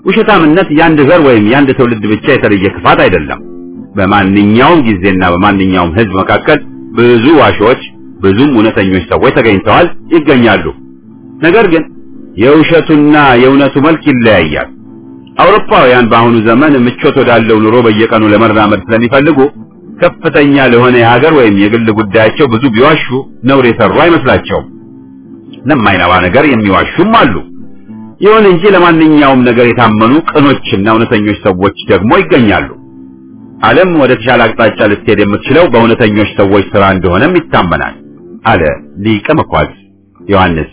ውሸታምነት የአንድ ዘር ወይም የአንድ ትውልድ ብቻ የተለየ ክፋት አይደለም። በማንኛውም ጊዜና በማንኛውም ሕዝብ መካከል ብዙ ዋሾች፣ ብዙም እውነተኞች ሰዎች ተገኝተዋል፣ ይገኛሉ። ነገር ግን የውሸቱና የእውነቱ መልክ ይለያያል። አውሮፓውያን በአሁኑ ዘመን ምቾት ወዳለው ኑሮ በየቀኑ ለመራመድ ስለሚፈልጉ ከፍተኛ ለሆነ የሀገር ወይም የግል ጉዳያቸው ብዙ ቢዋሹ ነውር የሰሩ አይመስላቸውም። ለማይነባ ነገር የሚዋሹም አሉ። ይሁን እንጂ ለማንኛውም ነገር የታመኑ ቅኖችና እውነተኞች ሰዎች ደግሞ ይገኛሉ። ዓለም ወደ ተሻለ አቅጣጫ ልትሄድ የምትችለው በእውነተኞች ሰዎች ሥራ እንደሆነም ይታመናል አለ ሊቀ መኳስ ዮሐንስ።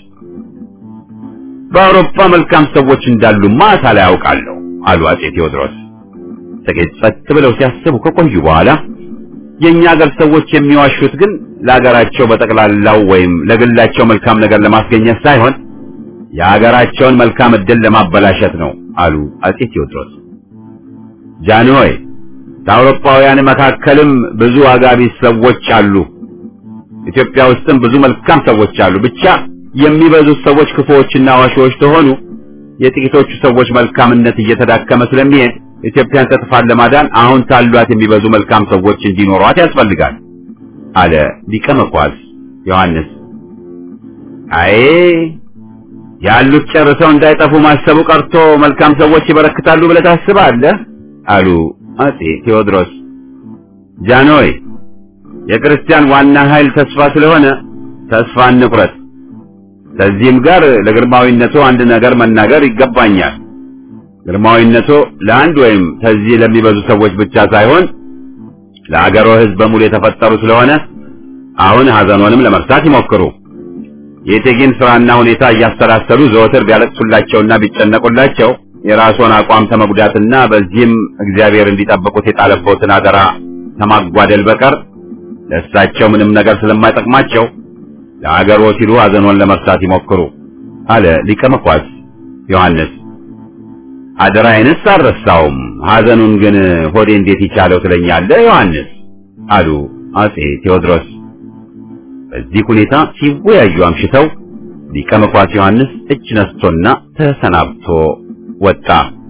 በአውሮፓ መልካም ሰዎች እንዳሉማ ሳላይ ያውቃለሁ አሉ አጼ ቴዎድሮስ። ጥቂት ጸጥ ብለው ሲያስቡ ከቆዩ በኋላ የእኛ ሀገር ሰዎች የሚዋሹት ግን ለሀገራቸው በጠቅላላው ወይም ለግላቸው መልካም ነገር ለማስገኘት ሳይሆን የሀገራቸውን መልካም ዕድል ለማበላሸት ነው አሉ አጼ ቴዎድሮስ። ጃንሆይ ከአውሮፓውያን መካከልም ብዙ አጋቢስ ሰዎች አሉ። ኢትዮጵያ ውስጥም ብዙ መልካም ሰዎች አሉ። ብቻ የሚበዙት ሰዎች ክፉዎችና ዋሾዎች ተሆኑ የጥቂቶቹ ሰዎች መልካምነት እየተዳከመ ስለሚሄድ ኢትዮጵያን ከጥፋት ለማዳን አሁን ታሏት የሚበዙ መልካም ሰዎች እንዲኖሯት ያስፈልጋል አለ ሊቀ መኳስ ዮሐንስ። አይ ያሉት ጨርሰው እንዳይጠፉ ማሰቡ ቀርቶ መልካም ሰዎች ይበረክታሉ ብለህ ታስባለህ? አሉ አጼ ቴዎድሮስ። ጃንሆይ የክርስቲያን ዋና ኃይል ተስፋ ስለሆነ ተስፋ እንቁረጥ። ከዚህም ጋር ለግርማዊነቱ አንድ ነገር መናገር ይገባኛል። ግርማዊነቱ ለአንድ ወይም ከዚህ ለሚበዙ ሰዎች ብቻ ሳይሆን ለአገሮ ሕዝብ በሙሉ የተፈጠሩ ስለሆነ አሁን ሐዘኖንም ለመርሳት ይሞክሩ። የእቴጌን ስራና ሁኔታ እያሰላሰሉ ዘወትር ቢያለቅሱላቸውና ቢጨነቁላቸው የራስዎን አቋም ተመጉዳትና በዚህም እግዚአብሔር እንዲጠብቁት የጣለበትን አደራ ከማጓደል በቀር ለእሳቸው ምንም ነገር ስለማይጠቅማቸው ለአገሮ ሲሉ ሐዘኖን ለመርሳት ይሞክሩ አለ ሊቀ መኳስ ዮሐንስ። አደራዬንስ አልረሳውም፣ ሐዘኑን ግን ሆዴ እንዴት ይቻለው ትለኛለህ ዮሐንስ አሉ አጼ ቴዎድሮስ። በዚህ ሁኔታ ሲወያዩ አምሽተው ሊቀ መኳስ ዮሐንስ እጅ ነስቶና ተሰናብቶ ወጣ።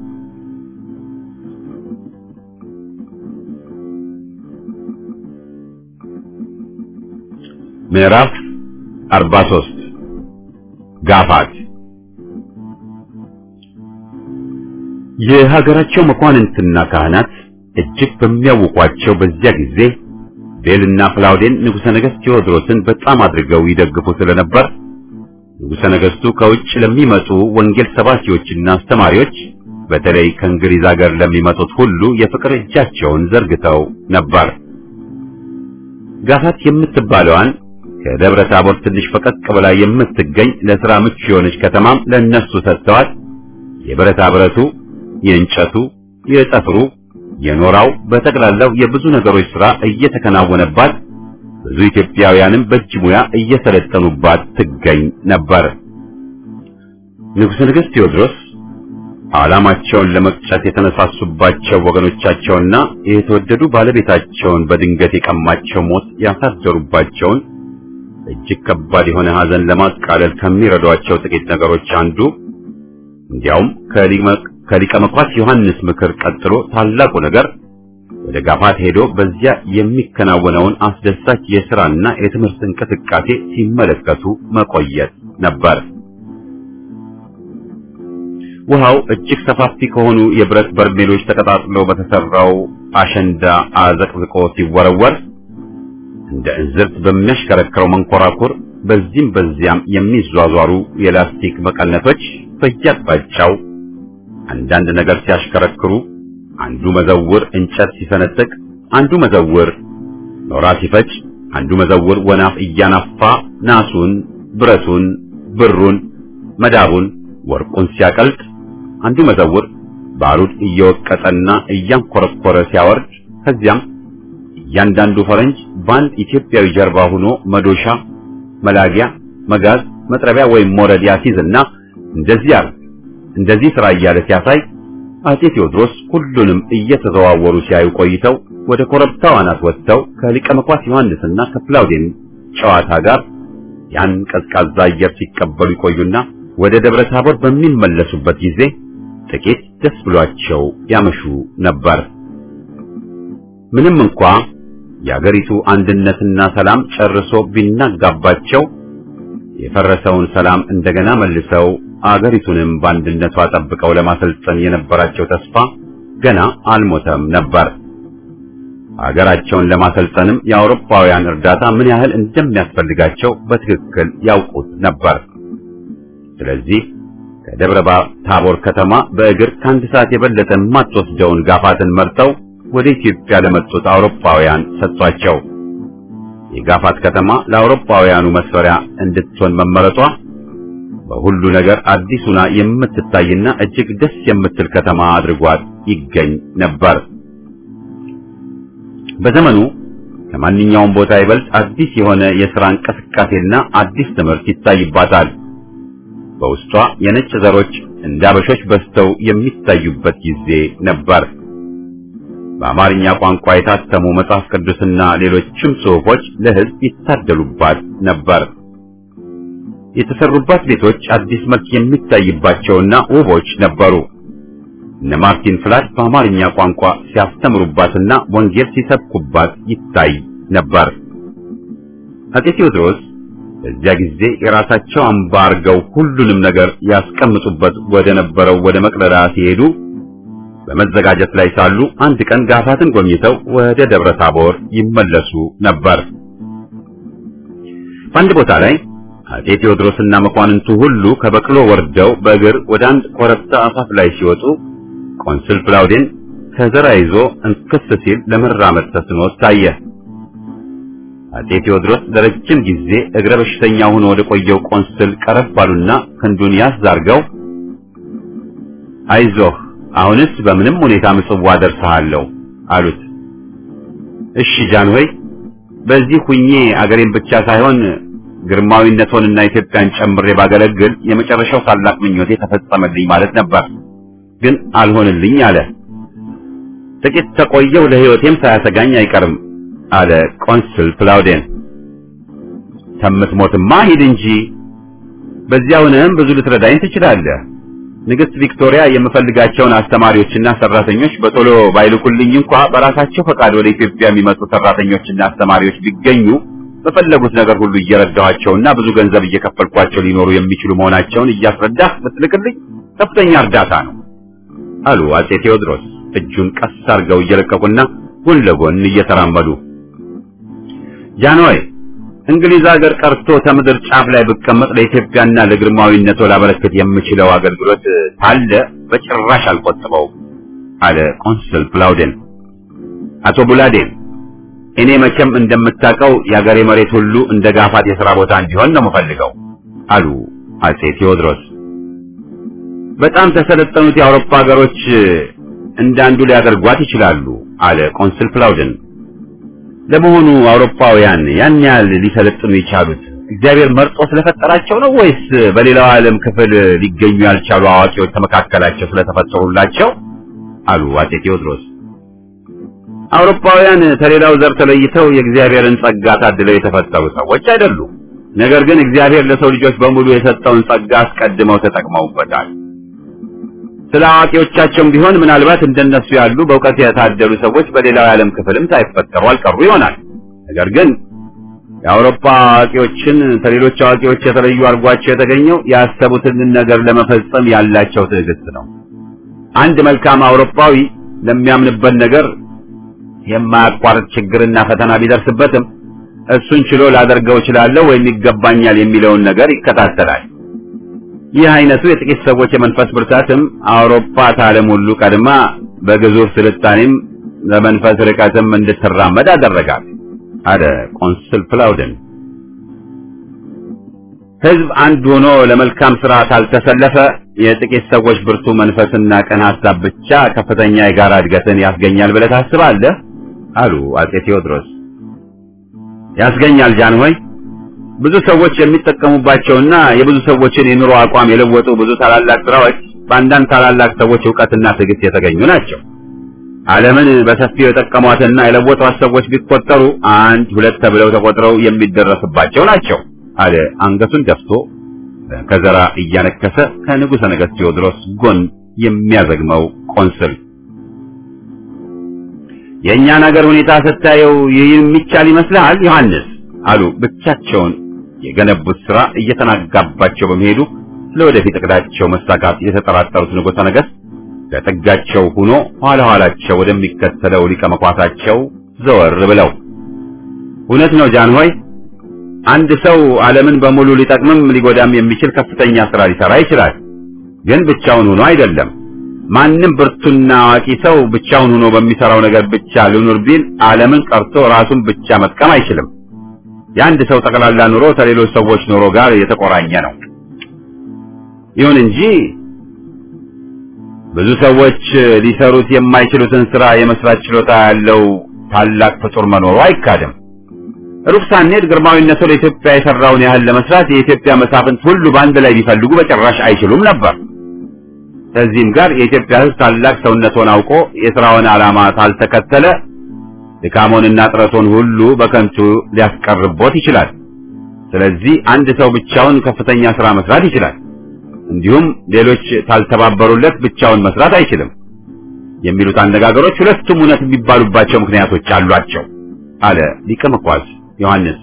ምዕራፍ 43 ጋፋት የሀገራቸው መኳንንትና ካህናት እጅግ በሚያውቋቸው በዚያ ጊዜ ቤልና ፍላውዴን ንጉሠ ነገሥት ቴዎድሮስን በጣም አድርገው ይደግፉ ስለነበር ንጉሠ ነገሥቱ ከውጭ ለሚመጡ ወንጌል ሰባኪዎችና አስተማሪዎች በተለይ ከእንግሊዝ ሀገር ለሚመጡት ሁሉ የፍቅር እጃቸውን ዘርግተው ነበር። ጋፋት የምትባለዋን ከደብረ ታቦር ትንሽ ፈቀቅ ብላ የምትገኝ ለሥራ ምቹ የሆነች ከተማም ለእነሱ ሰጥተዋት የብረታ ብረቱ፣ የእንጨቱ፣ የጠፍሩ፣ የኖራው በጠቅላላው የብዙ ነገሮች ሥራ እየተከናወነባት ብዙ ኢትዮጵያውያንም በእጅ ሙያ እየሰለጠኑባት ትገኝ ነበር። ንጉሠ ነገሥት ቴዎድሮስ ዓላማቸውን ለመቅጨት የተነሳሱባቸው ወገኖቻቸውና የተወደዱ ባለቤታቸውን በድንገት የቀማቸው ሞት ያሳደሩባቸውን እጅግ ከባድ የሆነ ሐዘን ለማቃለል ከሚረዷቸው ጥቂት ነገሮች አንዱ እንዲያውም ከሊቀ መኳስ ዮሐንስ ምክር ቀጥሎ ታላቁ ነገር ወደ ጋፋት ሄዶ በዚያ የሚከናወነውን አስደሳች የሥራና የትምህርት እንቅስቃሴ ሲመለከቱ መቆየት ነበር። ውሃው እጅግ ሰፋፊ ከሆኑ የብረት በርሜሎች ተቀጣጥሎ በተሰራው አሸንዳ አዘቅዝቆ ሲወረወር እንደ እንዝርት በሚያሽከረክረው መንኮራኩር በዚህም በዚያም የሚዟዟሩ የላስቲክ መቀነቶች በየአቅጣጫው አንዳንድ ነገር ሲያሽከረክሩ አንዱ መዘውር እንጨት ሲሰነጥቅ፣ አንዱ መዘውር ኖራ ሲፈጭ፣ አንዱ መዘውር ወናፍ እያናፋ ናሱን፣ ብረቱን፣ ብሩን፣ መዳቡን፣ ወርቁን ሲያቀልጥ፣ አንዱ መዘውር ባሩድ እየወቀጠና እያንኮረኮረ ሲያወርድ፣ ከዚያም እያንዳንዱ ፈረንጅ በአንድ ኢትዮጵያዊ ጀርባ ሆኖ መዶሻ፣ መላጊያ፣ መጋዝ፣ መጥረቢያ ወይም ሞረድ ያሲዝና እንደዚህ አርግ እንደዚህ ስራ እያለ ሲያሳይ አጼ ቴዎድሮስ ሁሉንም እየተዘዋወሩ ሲያዩ ቆይተው ወደ ኮረብታው አናት ወጥተው ከሊቀ መኳስ ዮሐንስና ከፕላውዴን ጨዋታ ጋር ያን ቀዝቃዛ አየር ሲቀበሉ ይቆዩና ወደ ደብረ ታቦር በሚመለሱበት ጊዜ ጥቂት ደስ ብሏቸው ያመሹ ነበር። ምንም እንኳ የአገሪቱ አንድነትና ሰላም ጨርሶ ቢናጋባቸው የፈረሰውን ሰላም እንደገና መልሰው አገሪቱንም በአንድነቷ ጠብቀው ለማሰልጠን የነበራቸው ተስፋ ገና አልሞተም ነበር። አገራቸውን ለማሰልጠንም የአውሮፓውያን እርዳታ ምን ያህል እንደሚያስፈልጋቸው በትክክል ያውቁት ነበር። ስለዚህ ከደብረ ታቦር ከተማ በእግር ከአንድ ሰዓት የበለጠ የማትወስደውን ጋፋትን መርጠው ወደ ኢትዮጵያ ለመጡት አውሮፓውያን ሰጥቷቸው የጋፋት ከተማ ለአውሮፓውያኑ መስፈሪያ እንድትሆን መመረጧ በሁሉ ነገር አዲሱና የምትታይና እጅግ ደስ የምትል ከተማ አድርጓት ይገኝ ነበር። በዘመኑ ከማንኛውም ቦታ ይበልጥ አዲስ የሆነ የሥራ እንቅስቃሴና አዲስ ትምህርት ይታይባታል። በውስጧ የነጭ ዘሮች እንደ አበሾች በዝተው የሚታዩበት ጊዜ ነበር። በአማርኛ ቋንቋ የታተሙ መጽሐፍ ቅዱስና ሌሎችም ጽሑፎች ለሕዝብ ይታደሉባት ነበር። የተሰሩባት ቤቶች አዲስ መልክ የሚታይባቸውና ውቦች ነበሩ። እነ ማርቲን ፍላድ በአማርኛ ቋንቋ ሲያስተምሩባትና ወንጌል ሲሰብኩባት ይታይ ነበር። አፄ ቴዎድሮስ በዚያ ጊዜ የራሳቸው አምባ አርገው ሁሉንም ነገር ያስቀምጡበት ወደ ነበረው ወደ መቅደላ ሲሄዱ በመዘጋጀት ላይ ሳሉ አንድ ቀን ጋፋትን ጎብኝተው ወደ ደብረ ታቦር ይመለሱ ነበር። በአንድ ቦታ ላይ አፄ ቴዎድሮስና መኳንንቱ ሁሉ ከበቅሎ ወርደው በእግር ወደ አንድ ኮረብታ አፋፍ ላይ ሲወጡ ቆንስል ፕላውዴን ከዘራ ይዞ እንክስ ሲል ለመራመድ ተስኖት ታየ። አፄ ቴዎድሮስ ለረጅም ጊዜ እግረ በሽተኛ ሆኖ ወደ ቆየው ቆንስል ቀረብ ባሉና ክንዱን ያዝ አርገው አይዞህ አሁንስ በምንም ሁኔታ ምጽዋ ደርሰሃለሁ አሉት። እሺ ጃንሆይ፣ በዚህ ሁኜ አገሬን ብቻ ሳይሆን ግርማዊነቶንና ኢትዮጵያን ጨምሬ ባገለግል የመጨረሻው ታላቅ ምኞቴ ተፈጸመልኝ ማለት ነበር። ግን አልሆንልኝ አለ። ጥቂት ተቆየው ለሕይወቴም ሳያሰጋኝ አይቀርም አለ ቆንስል ፕላውዴን። ከምትሞትማ ሂድ እንጂ በዚያውንም ብዙ ልትረዳኝ ትችላለህ። ንግሥት ቪክቶሪያ የምፈልጋቸውን አስተማሪዎችና ሰራተኞች በቶሎ ባይልኩልኝ እንኳ በራሳቸው ፈቃድ ወደ ኢትዮጵያ የሚመጡ ሰራተኞችና አስተማሪዎች ቢገኙ በፈለጉት ነገር ሁሉ እየረዳኋቸውና ብዙ ገንዘብ እየከፈልኳቸው ሊኖሩ የሚችሉ መሆናቸውን እያስረዳህ ብትልክልኝ ከፍተኛ እርዳታ ነው አሉ አፄ ቴዎድሮስ እጁን ቀስ አድርገው እየለቀቁና ጎን ለጎን እየተራመዱ። ጃንሆይ እንግሊዝ ሀገር ቀርቶ ከምድር ጫፍ ላይ ብቀመጥ ለኢትዮጵያና ለግርማዊነቶ ላበረከት የምችለው አገልግሎት ካለ በጭራሽ አልቆጥበውም አለ ቆንስል ፕላውዴን። አቶ ቡላዴን እኔ መቼም እንደምታውቀው የአገሬ መሬት ሁሉ እንደ ጋፋት የሥራ ቦታ እንዲሆን ነው የምፈልገው አሉ አፄ ቴዎድሮስ። በጣም ተሰለጠኑት የአውሮፓ ሀገሮች እንዳንዱ ሊያደርጓት ይችላሉ አለ ቆንስል ፕላውደን። ለመሆኑ አውሮፓውያን ያን ያህል ሊሰለጥኑ የቻሉት እግዚአብሔር መርጦ ስለፈጠራቸው ነው ወይስ በሌላው ዓለም ክፍል ሊገኙ ያልቻሉ አዋቂዎች ከመካከላቸው ስለተፈጠሩላቸው? አሉ አፄ ቴዎድሮስ። አውሮፓውያን ከሌላው ዘር ተለይተው የእግዚአብሔርን ጸጋ ታድለው የተፈጠሩ ሰዎች አይደሉም። ነገር ግን እግዚአብሔር ለሰው ልጆች በሙሉ የሰጠውን ጸጋ አስቀድመው ተጠቅመውበታል። ስለ አዋቂዎቻቸውም ቢሆን ምናልባት እንደነሱ ያሉ በእውቀት የታደሉ ሰዎች በሌላው የዓለም ክፍልም ሳይፈጠሩ አልቀሩ ይሆናል። ነገር ግን የአውሮፓ አዋቂዎችን ከሌሎች አዋቂዎች የተለዩ አድርጓቸው የተገኘው ያሰቡትን ነገር ለመፈጸም ያላቸው ትዕግስት ነው። አንድ መልካም አውሮፓዊ ለሚያምንበት ነገር የማያቋርጥ ችግርና ፈተና ቢደርስበትም እሱን ችሎ ላደርገው እችላለሁ ወይም ይገባኛል የሚለውን ነገር ይከታተላል። ይህ አይነቱ የጥቂት ሰዎች የመንፈስ ብርታትም አውሮፓ ከዓለም ሁሉ ቀድማ በግዙፍ ስልጣኔም ለመንፈስ ርቀትም እንድትራመድ አደረጋት አለ ቆንስል ፕላውደን። ሕዝብ አንድ ሆኖ ለመልካም ስራ ካልተሰለፈ የጥቂት ሰዎች ብርቱ መንፈስና ቅን ሐሳብ ብቻ ከፍተኛ የጋራ እድገትን ያስገኛል ብለህ ታስባለህ? አሉ አፄ ቴዎድሮስ። ያስገኛል ጃንሆይ። ብዙ ሰዎች የሚጠቀሙባቸውና የብዙ ሰዎችን የኑሮ አቋም የለወጡ ብዙ ታላላቅ ስራዎች በአንዳንድ ታላላቅ ሰዎች ዕውቀትና ትዕግስት የተገኙ ናቸው። ዓለምን በሰፊው የጠቀሟትና የለወጧት ሰዎች ቢቆጠሩ አንድ ሁለት ተብለው ተቆጥረው የሚደረስባቸው ናቸው አለ አንገቱን ደፍቶ ከዘራ እያነከሰ ከንጉሠ ነገሥት ቴዎድሮስ ጎን የሚያዘግመው ቆንስል የእኛን ሀገር ሁኔታ ስታየው ይህ የሚቻል ይመስልሃል ዮሐንስ? አሉ ብቻቸውን የገነቡት ሥራ እየተናጋባቸው በመሄዱ ለወደፊት እቅዳቸው መሳካት የተጠራጠሩት ንጉሠ ነገሥት ለጥጋቸው ሆኖ ኋላ ኋላቸው ወደሚከተለው ሊቀ መኳሳቸው ዘወር ብለው እውነት ነው ጃን ሆይ አንድ ሰው ዓለምን በሙሉ ሊጠቅምም ሊጎዳም የሚችል ከፍተኛ ሥራ ሊሠራ ይችላል። ግን ብቻውን ሆኖ አይደለም። ማንም ብርቱና አዋቂ ሰው ብቻውን ሆኖ በሚሠራው ነገር ብቻ ልኑር ቢል ዓለምን ቀርቶ ራሱን ብቻ መጥቀም አይችልም። የአንድ ሰው ጠቅላላ ኑሮ ከሌሎች ሰዎች ኑሮ ጋር የተቆራኘ ነው። ይሁን እንጂ ብዙ ሰዎች ሊሰሩት የማይችሉትን ሥራ የመስራት ችሎታ ያለው ታላቅ ፍጡር መኖሩ አይካድም። ሩቅ ሳንሄድ ግርማዊነቱ ለኢትዮጵያ የሠራውን ያህል ለመስራት የኢትዮጵያ መሳፍንት ሁሉ በአንድ ላይ ቢፈልጉ በጭራሽ አይችሉም ነበር። ከዚህም ጋር የኢትዮጵያ ሕዝብ ታላቅ ሰውነቱን አውቆ የሥራውን ዓላማ ካልተከተለ ድካሞንና ጥረቱን ሁሉ በከንቱ ሊያስቀርቦት ይችላል። ስለዚህ አንድ ሰው ብቻውን ከፍተኛ ሥራ መስራት ይችላል። እንዲሁም ሌሎች ካልተባበሩለት ብቻውን መስራት አይችልም የሚሉት አነጋገሮች ሁለቱም እውነት የሚባሉባቸው ምክንያቶች አሏቸው አለ ሊቀ መኳስ ዮሐንስ።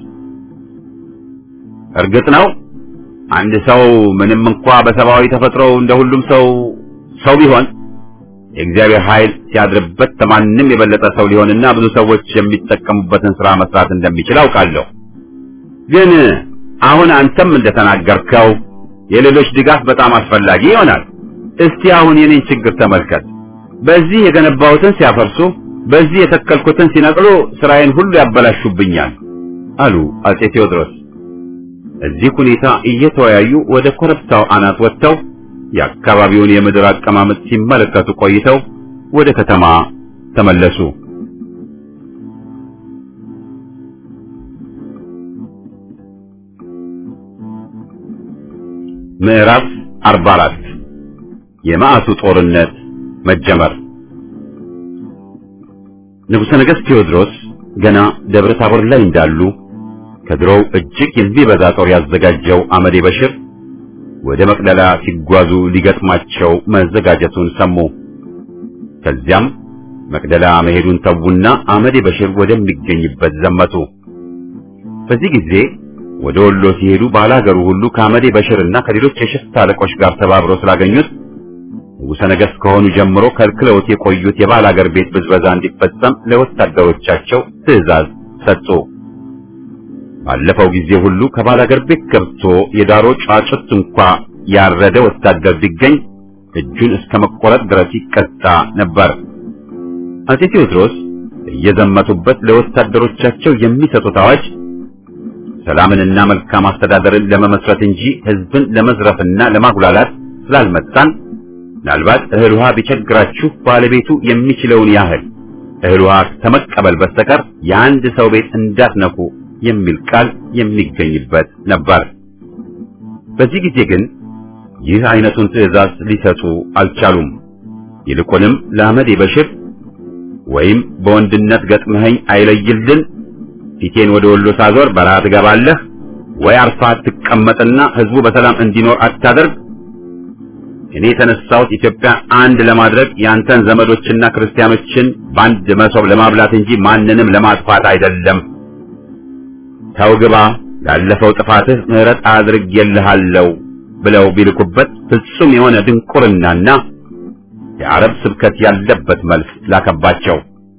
እርግጥ ነው አንድ ሰው ምንም እንኳ በሰብአዊ ተፈጥሮው እንደ ሁሉም ሰው ሰው ቢሆን የእግዚአብሔር ኃይል ሲያድርበት ከማንም የበለጠ ሰው ሊሆንና ብዙ ሰዎች የሚጠቀሙበትን ሥራ መስራት እንደሚችል አውቃለሁ። ግን አሁን አንተም እንደተናገርከው የሌሎች ድጋፍ በጣም አስፈላጊ ይሆናል። እስቲ አሁን የኔን ችግር ተመልከት። በዚህ የገነባሁትን ሲያፈርሱ፣ በዚህ የተከልኩትን ሲነቅሉ ስራዬን ሁሉ ያበላሹብኛል አሉ አጼ ቴዎድሮስ። እዚህ ሁኔታ እየተወያዩ ወደ ኮረብታው አናት ወጥተው የአካባቢውን የምድር አቀማመጥ ሲመለከቱ ቆይተው ወደ ከተማ ተመለሱ። ምዕራፍ 44 የመዓቱ ጦርነት መጀመር። ንጉሠ ነገሥት ቴዎድሮስ ገና ደብረ ታቦር ላይ እንዳሉ ከድሮው እጅግ የሚበዛ ጦር ያዘጋጀው አመዴ በሽር ወደ መቅደላ ሲጓዙ ሊገጥማቸው መዘጋጀቱን ሰሙ። ከዚያም መቅደላ መሄዱን ተዉና አመዴ በሽር ወደሚገኝበት ዘመቱ። በዚህ ጊዜ ወደ ወሎ ሲሄዱ ባላገሩ ሁሉ ከአመዴ በሽርና ከሌሎች የሽፍታ አለቆች ጋር ተባብረው ስላገኙት ንጉሠ ነገሥት ከሆኑ ጀምሮ ከልክለውት የቆዩት የባላገር ቤት ብዝበዛ እንዲፈጸም ለወታደሮቻቸው ትዕዛዝ ሰጡ። ባለፈው ጊዜ ሁሉ ከባላገር ቤት ገብቶ የዳሮ ጫጩት እንኳ ያረደ ወታደር ቢገኝ እጁን እስከ መቆረጥ ድረስ ይቀጣ ነበር። አጼ ቴዎድሮስ እየዘመቱበት ለወታደሮቻቸው የሚሰጡት አዋጅ ሰላምንና መልካም አስተዳደርን ለመመስረት እንጂ ሕዝብን ለመዝረፍና ለማጉላላት ስላልመጣን ምናልባት እህል ውሃ ቢቸግራችሁ ባለቤቱ የሚችለውን ያህል እህል ውሃ ከመቀበል በስተቀር የአንድ ሰው ቤት እንዳትነኩ የሚል ቃል የሚገኝበት ነበር። በዚህ ጊዜ ግን ይህ አይነቱን ትዕዛዝ ሊሰጡ አልቻሉም። ይልቁንም ለአመዴ በሽር ወይም በወንድነት ገጥመኸኝ አይለይልን ፊቴን ወደ ወሎ ሳዞር በረሃ ትገባለህ ወይ አርፋ ትቀመጥና ህዝቡ በሰላም እንዲኖር አታደርግ። እኔ የተነሳሁት ኢትዮጵያ አንድ ለማድረግ ያንተን ዘመዶችና ክርስቲያኖችን በአንድ መሶብ ለማብላት እንጂ ማንንም ለማጥፋት አይደለም። ተው ግባ፣ ላለፈው ጥፋትህ ምሕረት አድርጌልሃለሁ ብለው ቢልኩበት ፍጹም የሆነ ድንቁርናና የአረብ ስብከት ያለበት መልስ ላከባቸው።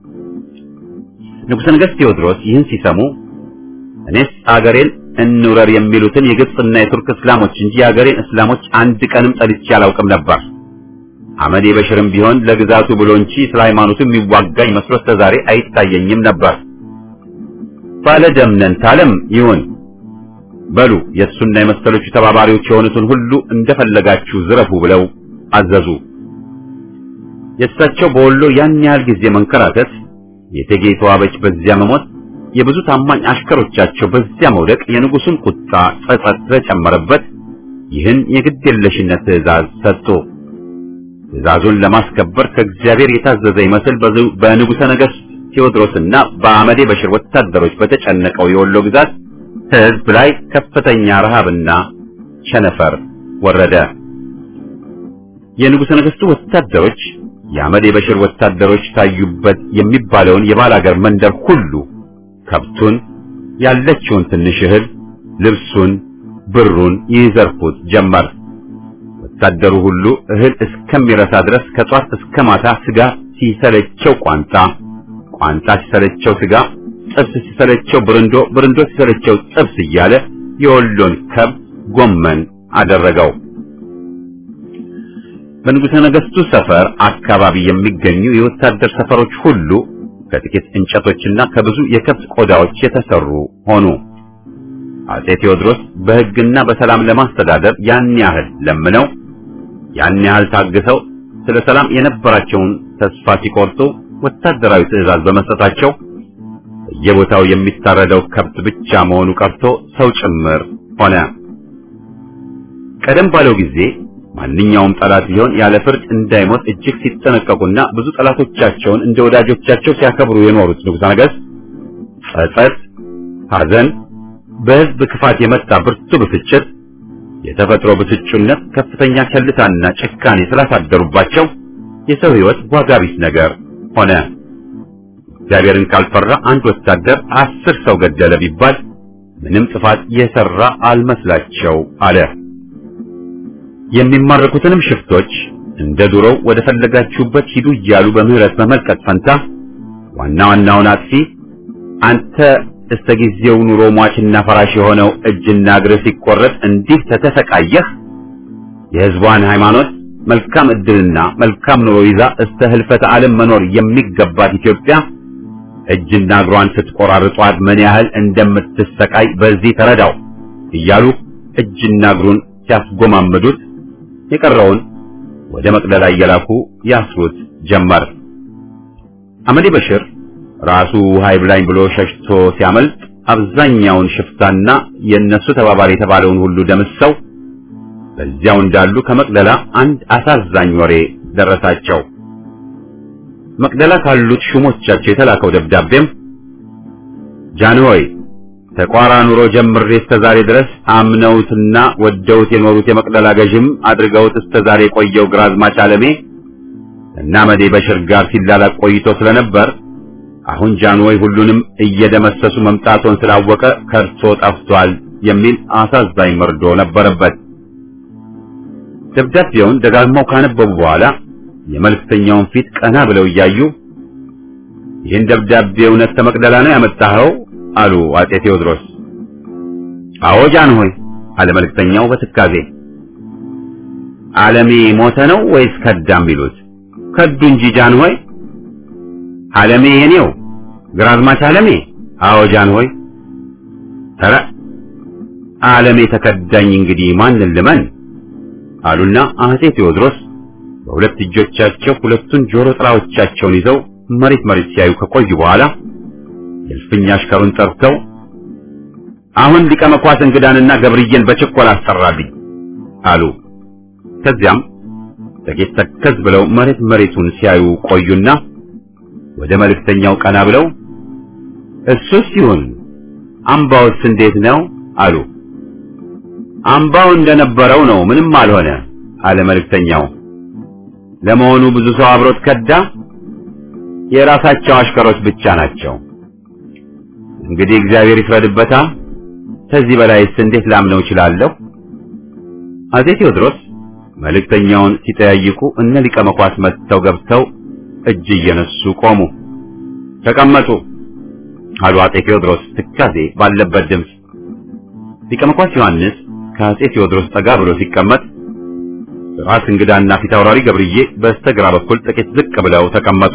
ንጉሠ ነገሥት ቴዎድሮስ ይህን ሲሰሙ እኔስ አገሬን እንውረር የሚሉትን የግብፅና የቱርክ እስላሞች እንጂ የአገሬን እስላሞች አንድ ቀንም ጠልቼ አላውቅም ነበር። አመዴ በሽርም ቢሆን ለግዛቱ ብሎ እንጂ ስለ ሃይማኖቱ የሚዋጋኝ መስሎ እስከ ዛሬ አይታየኝም ነበር። ባለ ደምነን ታለም ይሁን በሉ የእሱና የመሰሎቹ ተባባሪዎች የሆኑትን ሁሉ እንደፈለጋችሁ ዝረፉ ብለው አዘዙ። የእሳቸው በወሎ ያን ያህል ጊዜ መንከራተት የእቴጌ ተዋበች በዚያ መሞት የብዙ ታማኝ አሽከሮቻቸው በዚያ መውደቅ የንጉሱን ቁጣ ጸጸት ስለጨመረበት ይህን የግድየለሽነት ትእዛዝ ሰጡ። ትእዛዙን ለማስከበር ከእግዚአብሔር የታዘዘ ይመስል በንጉሠ ነገሥት ቴዎድሮስና በአመዴ በሽር ወታደሮች በተጨነቀው የወሎ ግዛት ሕዝብ ላይ ከፍተኛ ረሃብና ቸነፈር ወረደ። የንጉሠ ነገሥቱ ወታደሮች የአመድ የበሽር ወታደሮች ታዩበት የሚባለውን የባላገር መንደር ሁሉ ከብቱን፣ ያለችውን ትንሽ እህል፣ ልብሱን፣ ብሩን ይዘርፉት ጀመር። ወታደሩ ሁሉ እህል እስከሚረሳ ድረስ ከጧት እስከ ማታ ስጋ ሲሰለቸው ቋንጣ፣ ቋንጣ ሲሰለቸው ስጋ፣ ጥብስ ሲሰለቸው ብርንዶ፣ ብርንዶ ሲሰለቸው ጥብስ እያለ የወሎን ከብት ጎመን አደረገው። በንጉሠ ነገሥቱ ሰፈር አካባቢ የሚገኙ የወታደር ሰፈሮች ሁሉ ከጥቂት እንጨቶችና ከብዙ የከብት ቆዳዎች የተሰሩ ሆኑ። አጼ ቴዎድሮስ በሕግና በሰላም ለማስተዳደር ያን ያህል ለምነው ያን ያህል ታግሰው ስለ ሰላም የነበራቸውን ተስፋ ሲቆርጡ ወታደራዊ ትዕዛዝ በመስጠታቸው በየቦታው የሚታረደው ከብት ብቻ መሆኑ ቀርቶ ሰው ጭምር ሆነ። ቀደም ባለው ጊዜ ማንኛውም ጠላት ቢሆን ያለ ፍርድ እንዳይሞት እጅግ ሲጠነቀቁና ብዙ ጠላቶቻቸውን እንደ ወዳጆቻቸው ሲያከብሩ የኖሩት ንጉሠ ነገሥት ጸጸት፣ ሐዘን፣ በሕዝብ ክፋት የመጣ ብርቱ ብስጭት፣ የተፈጥሮ ብስጩነት፣ ከፍተኛ ቸልታና ጭካኔ ስላሳደሩባቸው የሰው ሕይወት ዋጋ ቢስ ነገር ሆነ። እግዚአብሔርን ካልፈራ አንድ ወታደር አስር ሰው ገደለ ቢባል ምንም ጥፋት የሰራ አልመስላቸው አለ። የሚማረኩትንም ሽፍቶች እንደ ዱሮው ወደ ፈለጋችሁበት ሂዱ እያሉ በምህረት በመልቀቅ ፈንታ ዋና ዋናውን አጥፊ አንተ እስከ ጊዜው ኑሮ ሟችና ፈራሽ የሆነው እጅና እግር ሲቆረጥ እንዲህ ተተሰቃየህ የሕዝቧን ሃይማኖት መልካም ዕድልና መልካም ኑሮ ይዛ እስከ ህልፈተ ዓለም መኖር የሚገባት ኢትዮጵያ እጅና እግሯን ስትቆራርጧት ምን ያህል እንደምትሰቃይ በዚህ ተረዳው እያሉ እጅና እግሩን ሲያስጎማምዱት የቀረውን ወደ መቅደላ እየላኩ ያስሩት ጀመር። አመዴ በሽር ራሱ ውሃ ይብላኝ ብሎ ሸሽቶ ሲያመልጥ አብዛኛውን ሽፍታና የእነሱ ተባባሪ የተባለውን ሁሉ ደምሰው በዚያው እንዳሉ ከመቅደላ አንድ አሳዛኝ ወሬ ደረሳቸው። መቅደላ ካሉት ሹሞቻቸው የተላከው ደብዳቤም ጃንሆይ ተቋራ ኑሮ ጀምሬ እስከ ዛሬ ድረስ አምነውትና ወደውት የኖሩት የመቅደላ ገዥም አድርገውት እስከ ዛሬ የቆየው ግራዝማች አለሜ እና መዴ በሽር ጋር ሲላላቅ ቆይቶ ስለነበር አሁን ጃንሆይ ሁሉንም እየደመሰሱ መምጣቱን ስላወቀ ከርቶ ጠፍቷል የሚል አሳዛኝ መርዶ ነበረበት። ደብዳቤውን ደጋግመው ካነበቡ በኋላ የመልእክተኛውን ፊት ቀና ብለው እያዩ ይህን ደብዳቤ እውነት ከመቅደላ ነው ያመጣኸው? አሉ አጼ ቴዎድሮስ። አዎ ጃንሆይ አለ መልእክተኛው በትካዜ። ዓለሜ ሞተ ነው ወይስ ከዳም ቢሉት? ከዱ እንጂ ጃንሆይ። ዓለሜ የኔው ግራዝማች ዓለሜ? አዎ ጃንሆይ። ኧረ ዓለሜ ተከዳኝ፣ እንግዲህ ማንን ልመን? አሉና አጼ ቴዎድሮስ በሁለት እጆቻቸው ሁለቱን ጆሮ ጥራዎቻቸውን ይዘው መሬት መሬት ሲያዩ ከቆዩ በኋላ የእልፍኝ አሽከሩን ጠርተው አሁን ሊቀ መኳስ እንግዳንና ገብርዬን በችኮላ አሰራልኝ አሉ። ከዚያም ጥቂት ተከዝ ብለው መሬት መሬቱን ሲያዩ ቆዩና ወደ መልእክተኛው ቀና ብለው እሱስ ይሁን አምባውስ እንዴት ነው አሉ። አምባው እንደነበረው ነው፣ ምንም አልሆነ አለ መልእክተኛው። ለመሆኑ ብዙ ሰው አብሮት ከዳ? የራሳቸው አሽከሮች ብቻ ናቸው። እንግዲህ እግዚአብሔር ይፍረድበታ። ከዚህ በላይስ እንዴት ላምነው እችላለሁ? አጼ ቴዎድሮስ መልእክተኛውን ሲጠያይቁ እነ ሊቀ መኳስ መጥተው ገብተው እጅ እየነሱ ቆሙ። ተቀመጡ አሉ አጼ ቴዎድሮስ ትካዜ ባለበት ድምፅ። ሊቀ መኳስ ዮሐንስ ከአጼ ቴዎድሮስ ጠጋ ብሎ ሲቀመጥ ራስ እንግዳና ፊት አውራሪ ገብርዬ በስተግራ በኩል ጥቂት ዝቅ ብለው ተቀመጡ።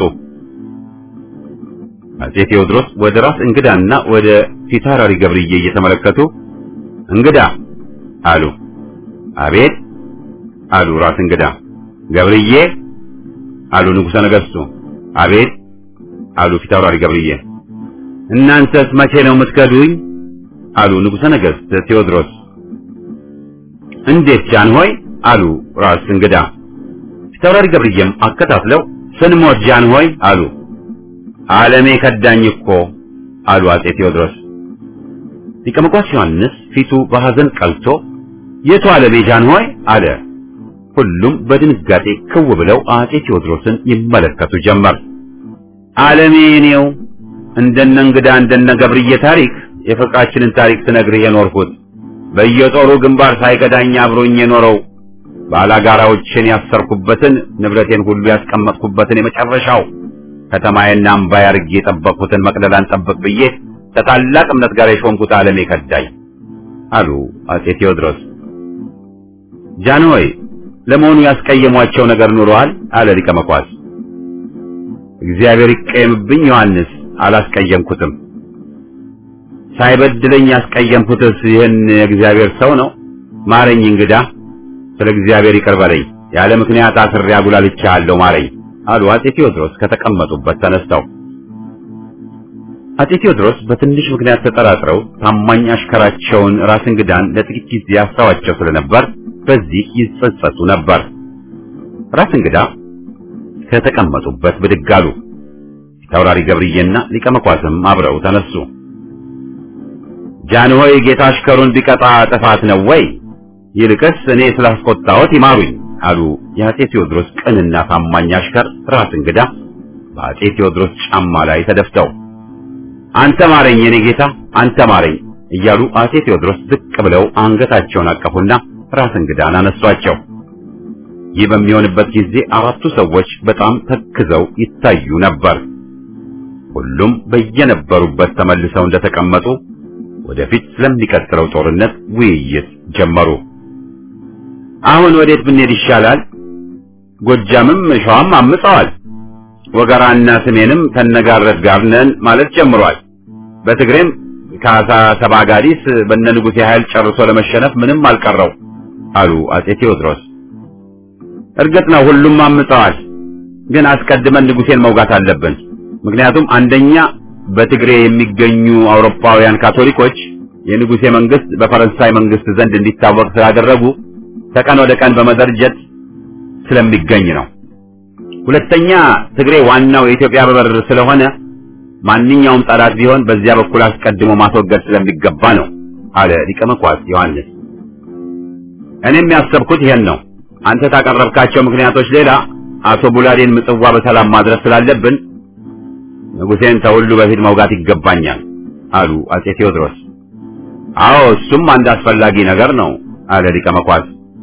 አጼ ቴዎድሮስ ወደ ራስ እንግዳና ወደ ፊት አውራሪ ገብርዬ እየተመለከቱ እንግዳ አሉ። አቤት አሉ ራስ እንግዳ። ገብርዬ አሉ ንጉሠ ነገሥቱ። አቤት አሉ ፊት አውራሪ ገብርዬ። እናንተስ መቼ ነው የምትከዱኝ? አሉ ንጉሠ ነገሥት ቴዎድሮስ። እንዴት ጃንሆይ አሉ ራስ እንግዳ። ፊት አውራሪ ገብርዬም አከታትለው ስንሞት ጃንሆይ አሉ። ዓለሜ ከዳኝ እኮ አሉ አጼ ቴዎድሮስ። ሊቀ መኳስ ዮሐንስ ፊቱ በሐዘን ቀልቶ የቱ ዓለሜ ጃንሆይ አለ። ሁሉም በድንጋጤ ክው ብለው አጼ ቴዎድሮስን ይመለከቱ ጀመር። ዓለሜ እኔው እንደነ እንግዳ እንደነ ገብርዬ ታሪክ የፍቅራችንን ታሪክ ስነግርህ የኖርኩት በየጦሩ ግንባር ሳይገዳኝ አብሮኝ የኖረው ባላጋራዎችን ያሰርኩበትን ንብረቴን ሁሉ ያስቀመጥኩበትን የመጨረሻው ከተማዬና አምባዬ አድርጌ የጠበቅኩትን መቅደላን ጠብቅ ብዬ ከታላቅ እምነት ጋር የሾምኩት ዓለሜ ከዳኝ አሉ አጼ ቴዎድሮስ። ጃንሆይ ለመሆኑ ያስቀየሟቸው ነገር ኑረዋል? አለ ሊቀ መኳስ። እግዚአብሔር ይቀየምብኝ ዮሐንስ፣ አላስቀየምኩትም። ሳይበድለኝ ያስቀየምኩትስ ይህን የእግዚአብሔር ሰው ነው። ማረኝ እንግዳ፣ ስለ እግዚአብሔር ይቅር በለኝ። ያለ ምክንያት አስሬ አጉላልቻለሁ፣ ማረኝ አሉ አጼ ቴዎድሮስ ከተቀመጡበት ተነስተው። አጼ ቴዎድሮስ በትንሽ ምክንያት ተጠራጥረው ታማኝ አሽከራቸውን ራስ እንግዳን ለጥቂት ጊዜ አስተዋቸው ስለነበር በዚህ ይጸጸቱ ነበር። ራስ እንግዳ ከተቀመጡበት ብድግ አሉ። ተውራሪ ገብርዬና ሊቀ መኳስም አብረው ተነሱ። ጃንሆይ ጌታ አሽከሩን ቢቀጣ ጥፋት ነው ወይ? ይልቅስ እኔ ስላስቆጣሁት ይማሩኝ አሉ የአጼ ቴዎድሮስ ቅንና ታማኝ አሽከር ራስ እንግዳ በአጼ ቴዎድሮስ ጫማ ላይ ተደፍተው አንተ ማረኝ የኔ ጌታ አንተ ማረኝ እያሉ አጼ ቴዎድሮስ ዝቅ ብለው አንገታቸውን አቀፉና ራስ እንግዳን አነሷቸው። ይህ በሚሆንበት ጊዜ አራቱ ሰዎች በጣም ተክዘው ይታዩ ነበር። ሁሉም በየነበሩበት ተመልሰው እንደተቀመጡ ወደፊት ስለሚቀጥለው ጦርነት ውይይት ጀመሩ። አሁን ወዴት ብንሄድ ይሻላል? ጎጃምም ሸዋም አምፀዋል። ወገራና ስሜንም ከነጋረት ጋር ነን ማለት ጀምሯል። በትግሬም ካሳ ሰባጋዲስ በነ ንጉሴ ኃይል ጨርሶ ለመሸነፍ ምንም አልቀረው አሉ አጼ ቴዎድሮስ። እርግጥ ነው ሁሉም አምፀዋል፣ ግን አስቀድመን ንጉሴን መውጋት አለብን። ምክንያቱም አንደኛ በትግሬ የሚገኙ አውሮፓውያን ካቶሊኮች የንጉሴ መንግስት በፈረንሳይ መንግስት ዘንድ እንዲታወቅ ስላደረጉ ከቀን ወደ ቀን በመደርጀት ስለሚገኝ ነው። ሁለተኛ ትግሬ ዋናው የኢትዮጵያ በር ስለሆነ ማንኛውም ጠላት ቢሆን በዚያ በኩል አስቀድሞ ማስወገድ ስለሚገባ ነው አለ ሊቀ መኳስ ዮሐንስ። እኔም ያሰብኩት ይሄን ነው። አንተ ታቀረብካቸው ምክንያቶች ሌላ አቶ ቡላዴን ምጽዋ በሰላም ማድረስ ስላለብን ንጉሴን ከሁሉ በፊት መውጋት ይገባኛል አሉ አጼ ቴዎድሮስ። አዎ እሱም አንድ አስፈላጊ ነገር ነው አለ ሊቀ መኳስ።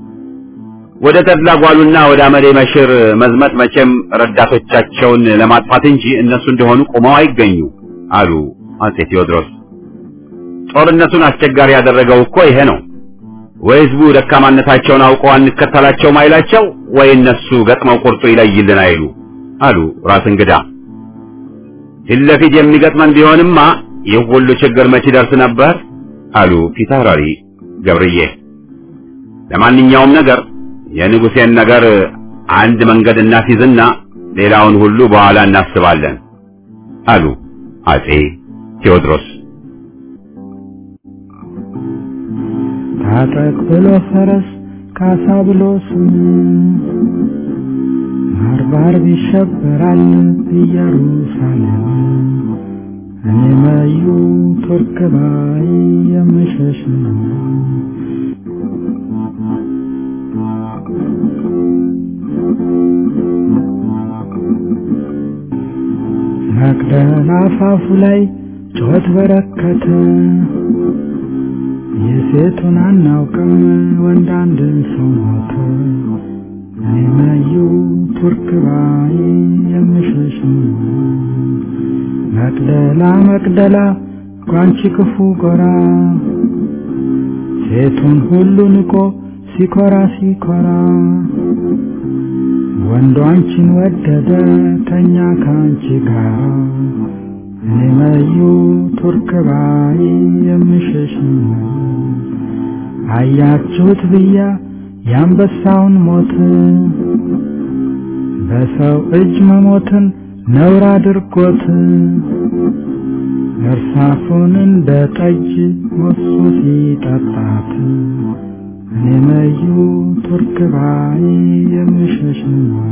ወደ ተድላ ጓሉና ወደ አመሌ መሽር መዝመት መቼም ረዳቶቻቸውን ለማጥፋት እንጂ እነሱ እንደሆኑ ቆመው አይገኙ አሉ አጼ ቴዎድሮስ። ጦርነቱን አስቸጋሪ ያደረገው እኮ ይሄ ነው። ወይ ህዝቡ ደካማነታቸውን አውቀው አንከተላቸውም አይላቸው፣ ወይ እነሱ ገጥመው ቁርጡ ይለይልን አይሉ አሉ ራስ እንግዳ። ፊት ለፊት የሚገጥመን ቢሆንማ ይህ ሁሉ ችግር መች ይደርስ ነበር አሉ ፊታውራሪ ገብርዬ። ለማንኛውም ነገር የንጉሴን ነገር አንድ መንገድ እናስይዝና ሌላውን ሁሉ በኋላ እናስባለን አሉ አጼ ቴዎድሮስ።
ታጠቅ ብሎ ፈረስ ካሳ ብሎ ስም ባርባር ይሸበራል ኢየሩሳሌም እኔ መዩ ቱርክ ባይ የምሸሽ ነው። መቅደላ አፋፉ ላይ ጩኸት በረከተ። የሴቱን አናውቅም ወንድ አንድ ሰው ሞተ። እኔ መዩ ቱርክ ባይ የምሸሽ ነው። መቅደላ መቅደላ ጓንቺ ክፉ ጎራ ሴቱን ሁሉ ንቆ ሲኮራ ሲኮራ ወንዱ አንቺን ወደደ ተኛ ካንቺ ጋር እኔ መዩ ቱርክ ባይ የምሸሽ ነው። አያችሁት ብያ የአንበሳውን ሞት በሰው እጅ መሞትን ነውር አድርጎት እርሳሱን እንደ ጠጅ ሞሱ ሲጠጣት እኔ መዩ ቱርክ ባይ የምሸሽ ነው።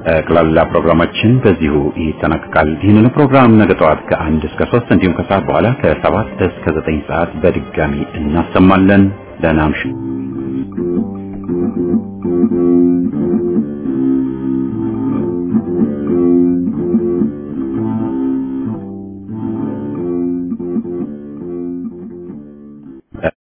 ጠቅላላ ፕሮግራማችን በዚሁ ይጠናቀቃል። ይህንን ፕሮግራም ነገ ጠዋት ከአንድ እስከ ሶስት እንዲሁም ከሰዓት በኋላ ከሰባት እስከ ዘጠኝ ሰዓት በድጋሚ እናሰማለን። ደህና እምሹ።